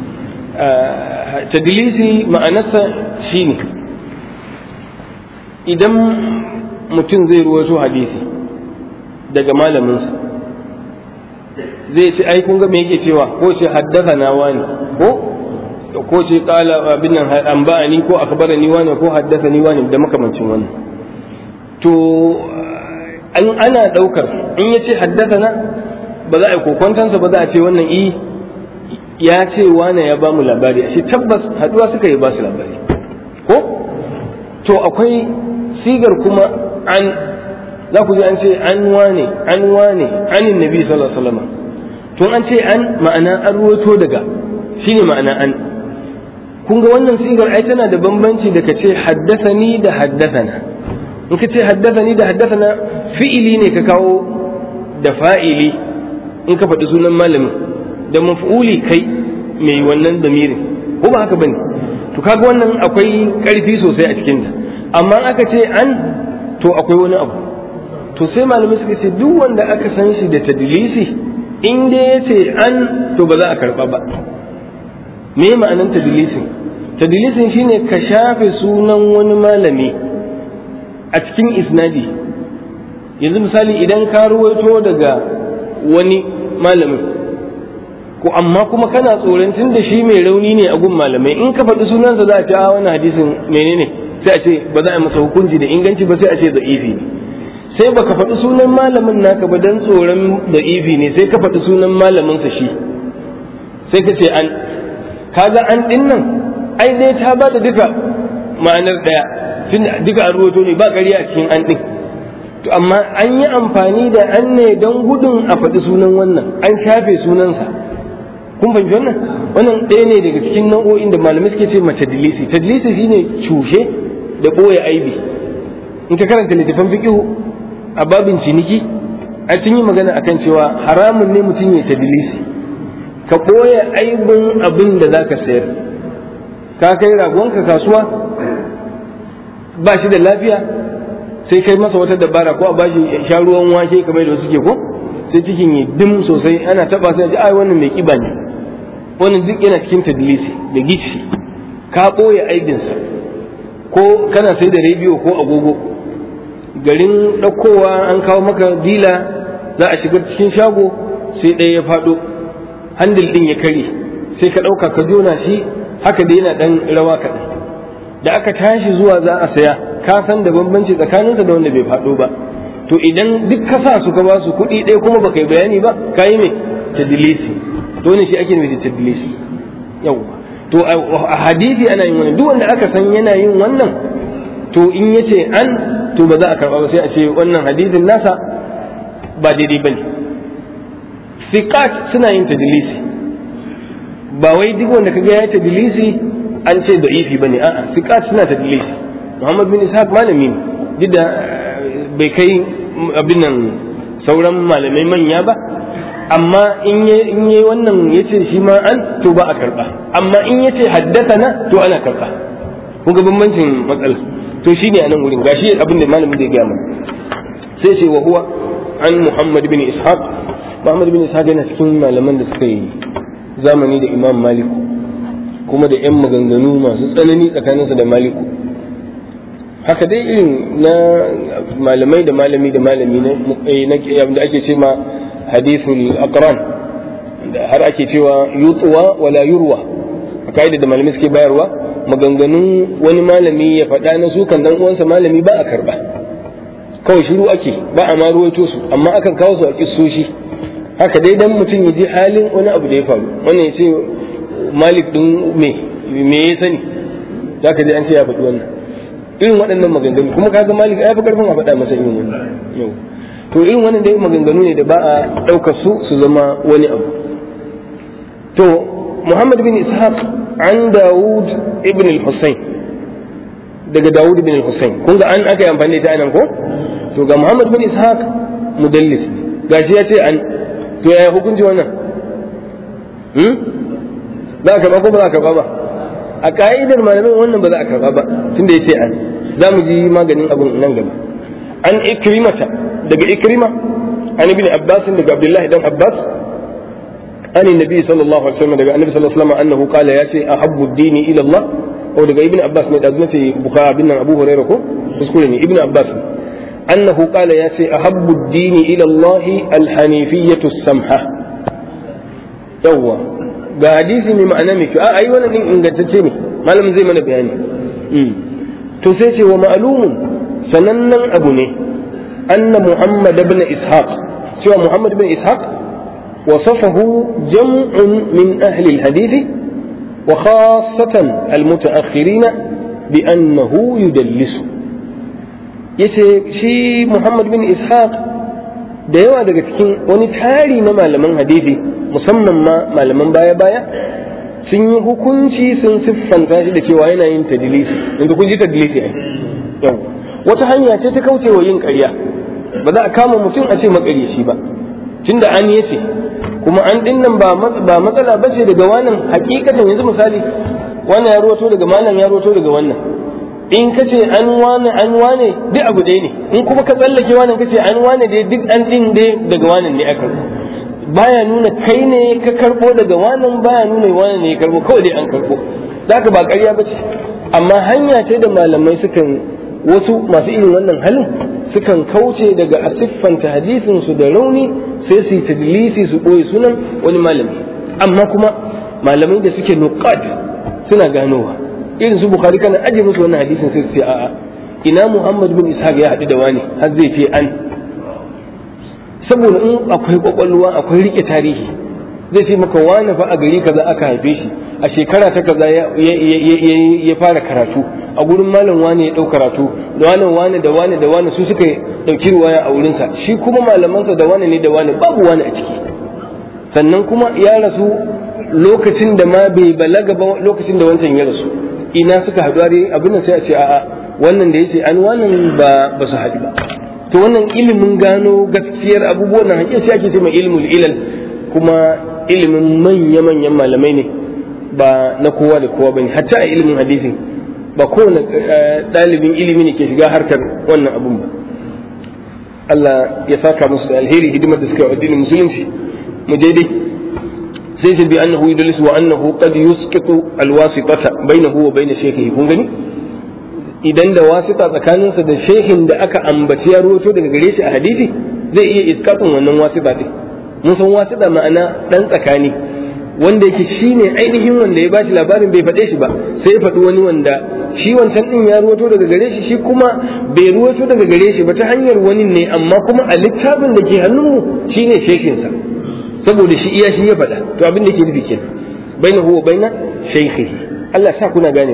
tadilisi ma'anarsa shine idan mutum zai ruwaito hadisi daga malaminsa zai ce ai kun ga me yake cewa ko ce haddasa na wani ko ko ce kala abin nan an ba'ani ko akbarani wani ko haddasa ni wani da makamancin wannan to an ana daukar in ya ce haddasa na ba za a yi kokwantansa ba za a ce wannan i ya ce wane ya ba mu labari shi tabbas haduwa suka yi ba su labari ko to akwai sigar kuma an za ku ji an ce an wane an wane anin nabi sallallahu alaihi wasallam to an ce an ma'ana an ruwato daga shine ma'ana an kun ga wannan sigar ai tana da bambanci da ka ce haddathani da haddathana in ka ce haddathani da haddathana fi'ili ne ka kawo da fa'ili in ka faɗi sunan malamin da maf'uli kai mai wannan damirin ko ba haka bane to kaga wannan akwai ƙarfi sosai a cikinta amma aka ce an to akwai wani abu to sai malamai suka ce duk wanda aka san shi da tadlisi in dai ya ce an to ba za a karba ba me ma'anan tadlisin tadlisin shine ka shafe sunan wani malami a cikin isnadi yanzu misali idan ka ruwaito daga wani malamin ko amma kuma kana tsoron tun da shi mai rauni ne a gun malamai in ka faɗi sunansa za a ce a wannan hadisin menene sai a ce ba za a masa hukunci da inganci ba sai a ce da'ifi ne sai baka faɗi sunan malamin naka ba dan tsoron da'ifi ne sai ka faɗi sunan malamin sa shi sai ka ce an kaga an din nan ai dai ta ba da duka ma'anar daya tun duka an ruwato ne ba ƙarya a cikin an din to amma an yi amfani da an ne don gudun a faɗi sunan wannan an shafe sunansa kun fahimci wannan wannan ɗaya ne daga cikin nau'o'in da malamai suke ce ma tadlisi tadlisi shine cushe da ɓoye aibi in ka karanta littafin fiqhu a babin ciniki a sun yi magana akan cewa haramun ne mutum ya tadlisi ka ɓoye aibin abin da zaka sayar ka kai ragonka kasuwa ba shi da lafiya sai kai masa wata dabara ko a bashi sha ruwan wake kamar da suke ko sai cikin yi dim sosai ana taba sai ji ai wannan mai kiba ne wannan duk yana cikin tadlisi da gici ka ɓoye aibinsa ko kana sai da rediyo ko agogo garin ɗaukowa an kawo maka dila za a shiga cikin shago sai ɗaya ya faɗo handil ɗin ya kare sai ka ɗauka ka jona shi haka da yana ɗan rawa kaɗan da aka tashi zuwa za a saya ka san da bambanci tsakaninsa da wanda bai faɗo ba to idan duk ka sa su ka ba su kuɗi ɗaya kuma baka yi bayani ba ka yi mai tadilisi to ne shi ake nufi tadilisi yawwa to a hadisi ana yin wannan duk wanda aka san yana yin wannan to in yace an to ba za a karba ba sai a ce wannan hadisin nasa ba daidai bane siqat suna yin tadlisi ba wai duk wanda kaga ya tadlisi an ce da'ifi bane a'a siqat suna tadlisi Muhammad bin Ishaq malami ne duk da bai kai abin nan sauran malamai manya ba amma in yi wannan ya ce shi ma an to ba a karba amma in ya ce na to ana karba kun ga bambancin matsala to shine a nan wurin gashi abin da malamin da ya gaya mana sai ce wa huwa an muhammad bin ishaq muhammad bin ishaq yana cikin malaman da suka yi zamani da imam maliku kuma da yan maganganu masu tsanani tsakaninsa da maliku haka dai irin na malamai da malami da malami na da ake ce ma hadithul aqran har ake cewa yutsuwa wala yurwa a ka'ida da malamai suke bayarwa maganganun wani malami ya faɗa na su kan dan uwansa malami ba a karba kawai shiru ake ba a ma ruwaito su amma akan kawo su a kissoshi haka dai dan mutum ya ji halin wani abu da ya faru wannan ya ce malik din me me ya sani zaka ji an ce ya faɗi wannan irin waɗannan maganganu kuma kaga malik ya fi karfin a faɗa masa irin wannan yau to irin wannan dai maganganu ne da ba a ɗaukar su su zama wani abu to muhammad bin ishaq an dawud ibn al-husayn daga dawud ibn al-husayn kun ga an aka yi amfani da ita anan ko to ga muhammad bin ishaq mudallis gashi ya ce an to yaya hukunci wannan hmm za ka karba ko ba za ka karba ba a ka'idar malamin wannan ba za a karba ba tunda ya ce an za mu ji maganin abun nan gaba an ikrimata daga ikrima an ibn abbas daga abdullahi dan abbas an nabi sallallahu alaihi wasallam daga annabi sallallahu alaihi wasallam annahu qala yati ahabbu ad-dini ila Allah ko daga ibn abbas ne da nace bukhari bin abu hurairah ko kuskure ne ibn abbas annahu qala yati ahabbu ad-dini ila Allah al-hanifiyyatu as-samha yawwa ga hadisi mai ma'ana mai kyau a ai wannan din ingantacce ne malam zai mana bayani to sai ce wa ma'lumun sanannen abu ne أن محمد بن إسحاق سوى محمد بن إسحاق وصفه جمع من أهل الحديث وخاصة المتأخرين بأنه يدلس yace shi Muhammad bin Ishaq da yawa daga cikin wani tari na malaman hadisi musamman ma malaman baya-baya sun yi hukunci sun siffanta shi da cewa yana yin tadilisi yanzu kun ji tadilisi ai yau wata hanya ce ta kauce wa yin ƙarya ba za a kama mutum a ce makaryaci ba tunda an yace kuma an din nan ba matsala ba ce daga wannan hakikatan yanzu misali wannan ya roto daga malam ya roto daga wannan in ka ce an wane an wane duk abu ɗaya ne in kuma ka tsallake wannan ka ce an wane dai duk an din dai daga wannan ne aka baya nuna kai ne ka karbo daga wannan baya nuna wannan ne ya karbo kawai dai an karbo zaka ba ƙarya ba ce amma hanya ce da malamai sukan wasu masu irin wannan halin sukan kauce daga a siffanta hadisin su da rauni sai su yi tadlisi su ɓoye sunan wani malami amma kuma malamai da suke nuqad suna ganowa irin su bukhari kana aje musu wannan hadisin sai su ce a'a ina muhammad bin ishaq ya haɗu da wani har zai ce an saboda in akwai kwakwalwa akwai rike tarihi zai ce maka wani fa a gari kaza aka haife shi a shekara ta kaza ya fara karatu a gurin malam wani ya ɗau karatu da wani wani da wani da wani su suka ɗauki ruwaya a wurinsa shi kuma malamansa da wani ne da wani babu wani a ciki sannan kuma ya rasu lokacin da ma bai balaga ba lokacin da wancan ya rasu ina suka haɗu dai abin nan sai a ce a'a wannan da yace an wannan ba ba su haɗu ba to wannan ilimin gano gaskiyar abubuwan nan hakika sai ake ce mai ilmul ilal kuma ilimin manya manyan malamai ne ba na kowa da kowa bane hatta a ilimin hadisi ba kowane ɗalibin ilimi ne ke shiga harkar wannan abun ba Allah ya saka musu da alheri hidimar da suka yi addinin musulunci mu daidai sai ce bi annahu yudlis wa annahu qad yusqitu alwasitata bainahu wa bain shaykhihi kun gani idan da wasita tsakaninsa da shehin da aka ambaci ya ruwato daga gare shi a hadisi zai iya iskafin wannan wasita din mun san wasita ma'ana dan tsakani wanda yake shine ainihin wanda ya bashi labarin bai faɗe shi ba sai ya faɗi wani wanda shi wancan din ya ruwato daga gare shi shi kuma bai ruwato daga gare shi ba ta hanyar wani ne amma kuma a littafin da ke hannunmu shine shekinsa saboda shi iya shi ya faɗa to abin da ke nufi kenan baina huwa baina shaykhihi Allah sa kuna gane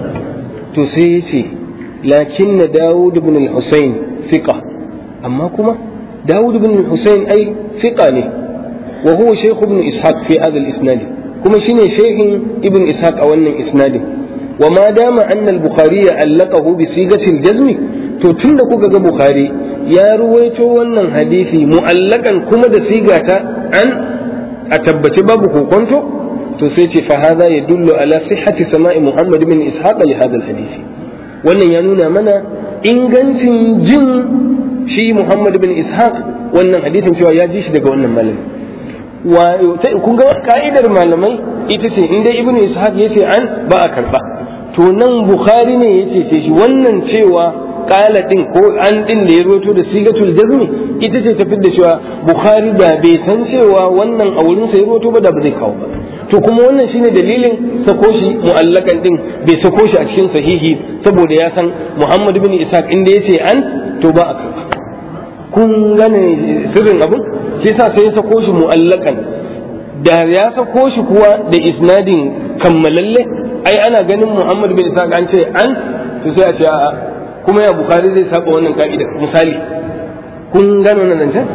to sai ya ce lakin na Dawud ibn al-Husayn fiqa amma kuma Dawud ibn al-Husayn ai fiqa ne wa huwa shaykh ibn Ishaq fi hadha al-isnad kuma shine shaykhin ibn Ishaq a wannan isnadin wa ma dama anna al-Bukhari allaqahu bi sigati al-jazm to tunda kuka ga Bukhari ya ruwaito wannan hadisi mu'allakan kuma da sigata an a tabbaci babu kokonto to sai ce fa hadha yadullu ala sihhati sama'i Muhammad bin Ishaq li hadha hadisi wannan ya nuna mana ingancin jin shi Muhammad bin Ishaq wannan hadisin cewa ya ji shi daga wannan malami wa kun ga ka'idar malamai ita ce inda Ibn Ishaq yace an ba a karba to nan Bukhari ne yace ce shi wannan cewa kala din ko an din da ya roto da sigatul jazmi ita ce tafi da cewa bukhari da bai san cewa wannan a wurin sa ya roto ba da ba zai kawo ba to kuma wannan shine dalilin sako shi mu'allakan din bai sako shi a cikin sahihi saboda ya san muhammad bin ishaq inda ya ce an to ba a karba kun gane sirrin abin shi yasa sai ya sako shi mu'allakan da ya sako shi kuwa da isnadin kammalalle ai ana ganin muhammad bin ishaq an ce an to sai a ce a'a kuma ya bukari zai saba wannan ka'idar misali kun gano nan zancen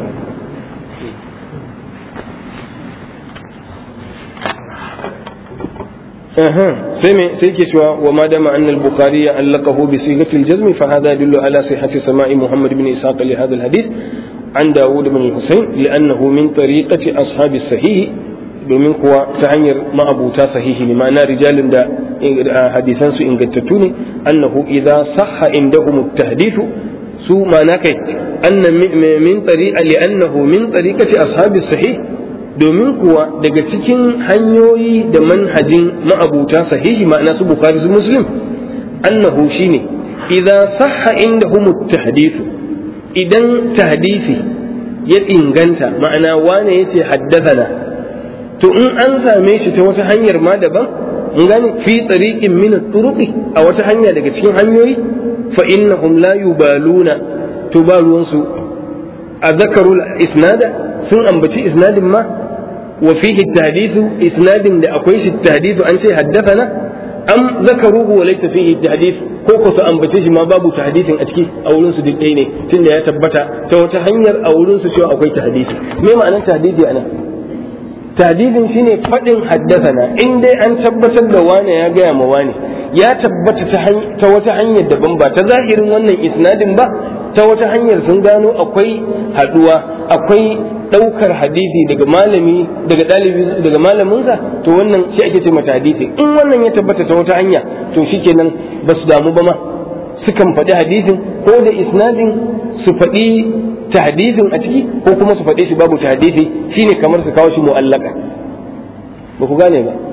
sai me sai ke cewa wa ma dama anna al-bukhari ya allaqahu bi sigati al-jazm fa hadha yadullu ala sihhati sama'i muhammad ibn ishaq li hadha al-hadith an dawud ibn al-husayn li'annahu min tariqati ashabi sahih domin kuwa ta hanyar ma'abuta sahihi ne ma'ana rijalin da hadisan su ingantattu ne annahu idza sahha indahum at-tahdith su ma'ana kai anna min tariqa li'annahu min tariqati ashabi sahih domin kuwa daga cikin hanyoyi da manhajin ma'abuta sahihi ma'ana su bukhari su muslim annahu shine idza sahha indahum at-tahdith idan tahdisi ya inganta ma'ana wane yace haddathana to in an same shi ta wata hanyar ma daban mun gane fi tsariqin min turuqi a wata hanya daga cikin hanyoyi fa innahum la yubaluna to ba ruwan su a zakarul isnada sun ambaci isnadin ma wa fihi tahdithu isnadin da akwai shi tahdithu an ce haddathana am zakaruhu wa laysa fihi tahdith ko ko su ambace shi ma babu tahdithin a ciki a wurin su duk ɗaya ne tunda ya tabbata ta wata hanyar a wurin su cewa akwai tahdithi me ma'anar tahdithi anan tadidin shine faɗin haddasana in dai an tabbatar da wane ya gaya ma wane ya tabbata ta wata hanyar daban ba ta zahirin wannan isnadin ba ta wata hanyar sun gano akwai haɗuwa akwai ɗaukar hadisi daga malami daga ɗalibi daga malaminsa to wannan shi ake ce mata hadisi in wannan ya tabbata ta wata hanya to shikenan ba su damu ba ma sukan faɗi hadisin ko da isnadin su faɗi tahdidin a ciki ko kuma su faɗe shi babu tahdidi shine kamar su kawo shi mu'allaka ba ku gane ba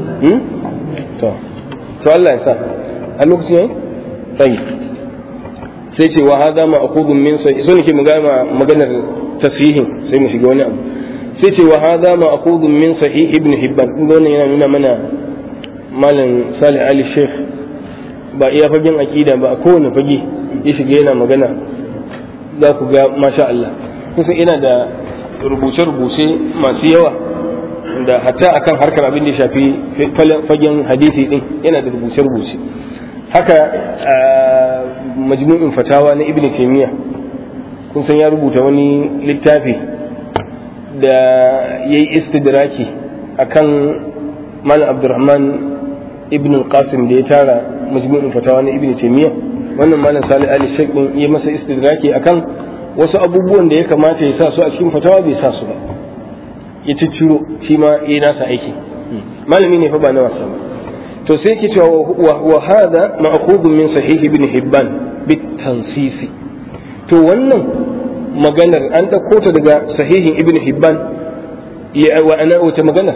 to to Allah ya sa a lokacin yayi tsayi sai ce wa hada ma aqudun min sai so nake magana maganar tasihin sai mu shiga wani abu sai ce wa hada ma aqudun min sahih ibn hibban wannan yana nuna mana malam salih ali sheikh ba iya fagen akida ba a kowane fage ya shiga yana magana za ku ga masha Allah kusan ina da rubuce-rubuce masu yawa da hatta akan harkar abin da ya shafi fagen hadisi din yana da rubuce-rubuce haka majmu'in fatawa na ibn taymiya kun san ya rubuta wani littafi da yayi istidraki akan malam abdurrahman ibn qasim da ya tara majmu'in fatawa na ibn taymiya wannan malam salih ali shaykh ya masa istidraki akan wasu abubuwan da ya kamata ya sa su a cikin fatawa bai sa su ba ya cicciro shi ma ya nasa aiki malami ne fa ba na wasa ba to sai ke cewa wa hada ma'khudun min sahih ibn hibban bit tansisi to wannan maganar an dauko ta daga sahihin ibn hibban ya wa ana wata magana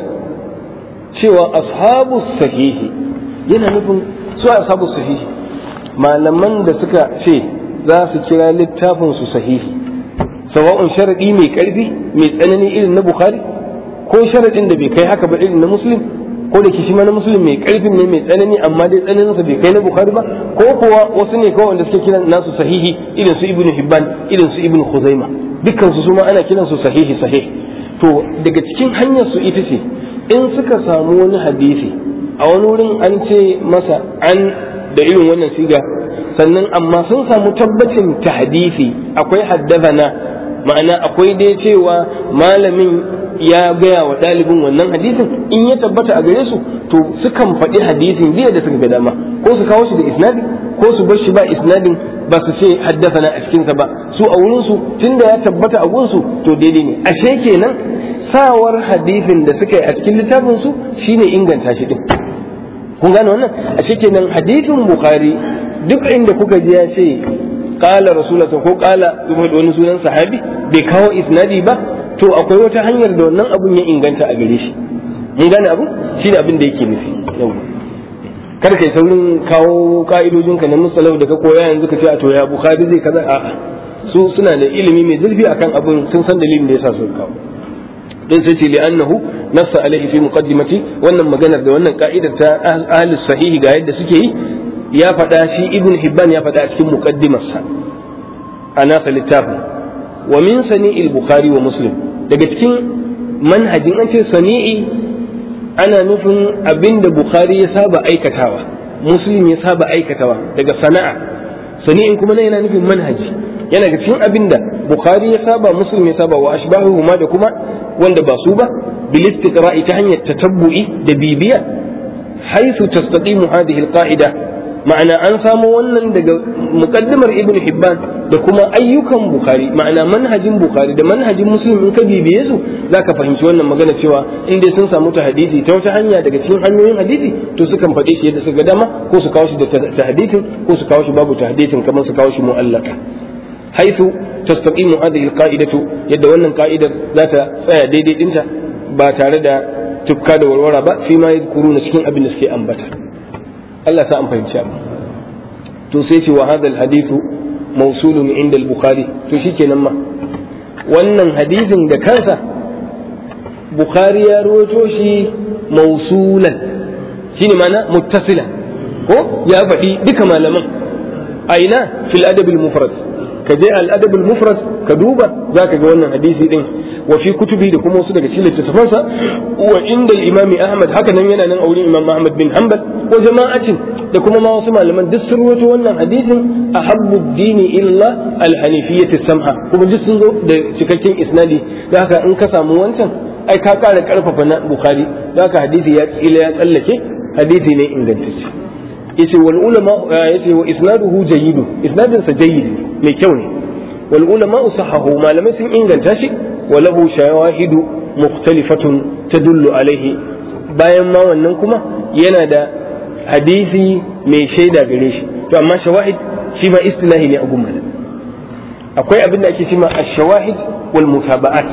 cewa ashabu sahihi yana nufin su ashabu sahihi malaman da suka ce za su kira littafin su sahihi sawa'un sharadi mai karfi mai tsanani irin na bukhari ko sharadin da bai kai haka ba irin na muslim ko da kishi na muslim mai karfin ne mai tsanani amma dai tsananin sa bai kai na bukhari ba ko kuwa wasu ne kawai wanda suke kiran nasu sahihi irin su ibnu hibban irin su ibnu khuzaima dukkan su suma ana kiran su sahihi sahih to daga cikin hanyar su ita ce in suka samu wani hadisi a wani wurin an ce masa an da irin wannan siga sannan amma sun samu tabbacin tahdisi akwai haddazana ma'ana akwai dai cewa malamin ya gaya wa ɗalibin wannan hadisin in ya tabbata a gare su to sukan faɗi hadisin jiya da suka ga dama ko su kawo shi da isnadi ko su bar shi ba isnadin ba su ce haddasana a cikinsa ba su a wurin su tunda ya tabbata a gunsu to daidai ne ashe kenan sawar hadisin da suka yi a cikin littafin su shine inganta shi din kun gane wannan ashe kenan hadisin bukhari duk inda kuka ji ya ce qala rasulullah ko qala wani sunan sahabi bai kawo isnadi ba to akwai wata hanyar da wannan abun ya inganta a gare shi mun gane abu shi ne abin da yake nufi yau kar kai saurin kawo ka'idojin ka na musalau da ka koya yanzu ka ce a to ya bukhari zai kaza a'a su suna da ilimi mai zurfi akan abun sun san dalilin da yasa su kawo dan sai ce li'annahu nassa alaihi fi muqaddimati wannan maganar da wannan ka'idar ta ahli sahihi ga yadda suke yi ya faɗa shi ibn hibban ya faɗa a cikin muqaddimarsa a nasa littafin wa min sani'il bukhari wa muslim daga cikin manhajin an ce sani'i ana nufin abinda bukhari ya saba aikatawa muslim ya saba aikatawa daga sana'a sani'in kuma yana nufin manhaji yana ga cikin abinda bukhari ya saba muslim ya saba wa ashbahu ma da kuma wanda ba su ba bil istiqra'i ta hanyar tatabbu'i da bibiya haythu tastaqimu hadhihi al qa'ida ma'ana an samo wannan daga muqaddimar ibn hibban da kuma ayyukan bukhari ma'ana manhajin bukhari da manhajin muslim in ka bibiye su zaka fahimci wannan magana cewa in dai sun samu hadisi ta wata hanya daga cikin hanyoyin hadisi to sukan faɗe shi yadda suka dama ko su kawo shi da tahdisin ko su kawo shi babu tahdisin kamar su kawo shi mu'allaka haythu tastaqimu hadhihi alqa'idatu yadda wannan ka'idar za ta tsaya daidai dinta ba tare da tukka da warwara ba fi ma yadkuruna cikin abin da suke ambata Allah sa an fahimci abu to sai ce wa hadal hadithu mawsulun inda al-bukhari to shikenan ma wannan hadisin da kansa bukhari ya rawaito shi mawsulan shine mana muttasilan ko ya faɗi duka malaman aina fil adab al-mufrad ka je al-adab al-mufrad ka duba zaka ga wannan hadisi din wa fi kutubi da kuma wasu daga cikin littattafansa wa inda imam ahmad haka nan yana nan a wurin imam ahmad bin hanbal ko jama'atin da kuma ma wasu malaman duk sun rawaito wannan hadisin ahabbu dini illa al-hanifiyyah samha kuma duk sun zo da cikakken isnadi da haka in ka samu wancan ai ka kara karfafa na bukhari da haka hadisi ya tsila ya tsallake hadisi ne ingantacce yace wal ulama yace wa isnaduhu jayyid isnadin sa jayyid mai kyau ne wal ulama sahahu malamai sun inganta shi wa lahu shawahidu mukhtalifatun tadullu alaihi bayan ma wannan kuma yana da hadisi mai shaida gare shi to amma shawahid shi ma istilahi ne a gummal akwai abin da ake cewa ash-shawahid wal mutaba'at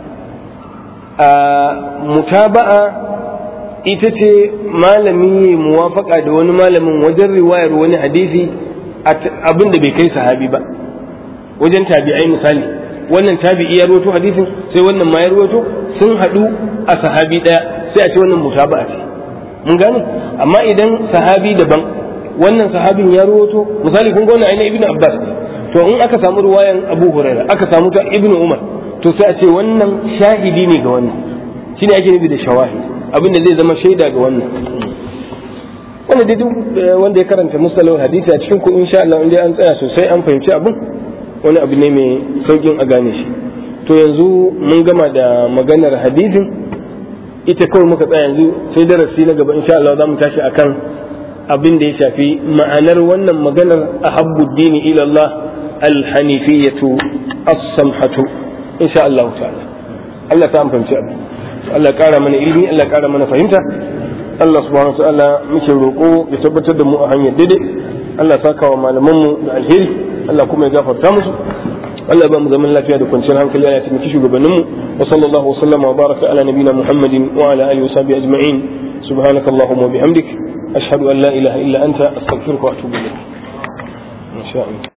a mutaba'a ita ce malami muwafaka da wani malamin wajen riwayar wani hadisi abin da bai kai sahabi ba wajen tabi'ai misali wannan tabi'i ya rawaito hadisin sai wannan ma ya rawaito sun haɗu a sahabi ɗaya sai a ce wannan mutaba'a ce mun gane amma idan sahabi daban wannan sahabin ya rawaito misali kun ga wannan ainihin ibnu abbas to in aka samu riwayan abu huraira aka samu ta ibnu umar to sai a ce wannan shahidi ne ga wannan shine ake nufi da shawahid abin da zai zama shaida ga wannan wanda dai duk wanda ya karanta musalawar hadisi a cikin ku insha Allah in dai an tsaya sosai an fahimci abin wani abu ne mai saukin a gane shi to yanzu mun gama da maganar hadisin ita kawai muka tsaya yanzu sai darasi na gaba insha Allah za mu tashi akan abin da ya shafi ma'anar wannan maganar ahabbu dini ila Allah alhanifiyatu as-samhatu insha Allah ta'ala Allah ta amfanci abu Allah ya kara mana ilimi Allah ya kara mana fahimta Allah subhanahu wa ta'ala muke roƙo ya tabbatar da mu a hanyar daidai Allah saka wa malaman mu da alheri Allah kuma ya gafarta musu Allah ba mu zaman lafiya da kwanciyar hankali ya taimaki shugabannin mu wa sallallahu wa sallama wa baraka ala nabina Muhammadin wa ala alihi wa sahbihi ajma'in subhanaka allahumma wa bihamdik ashhadu an la ilaha illa anta astaghfiruka wa atubu ilayk insha Allah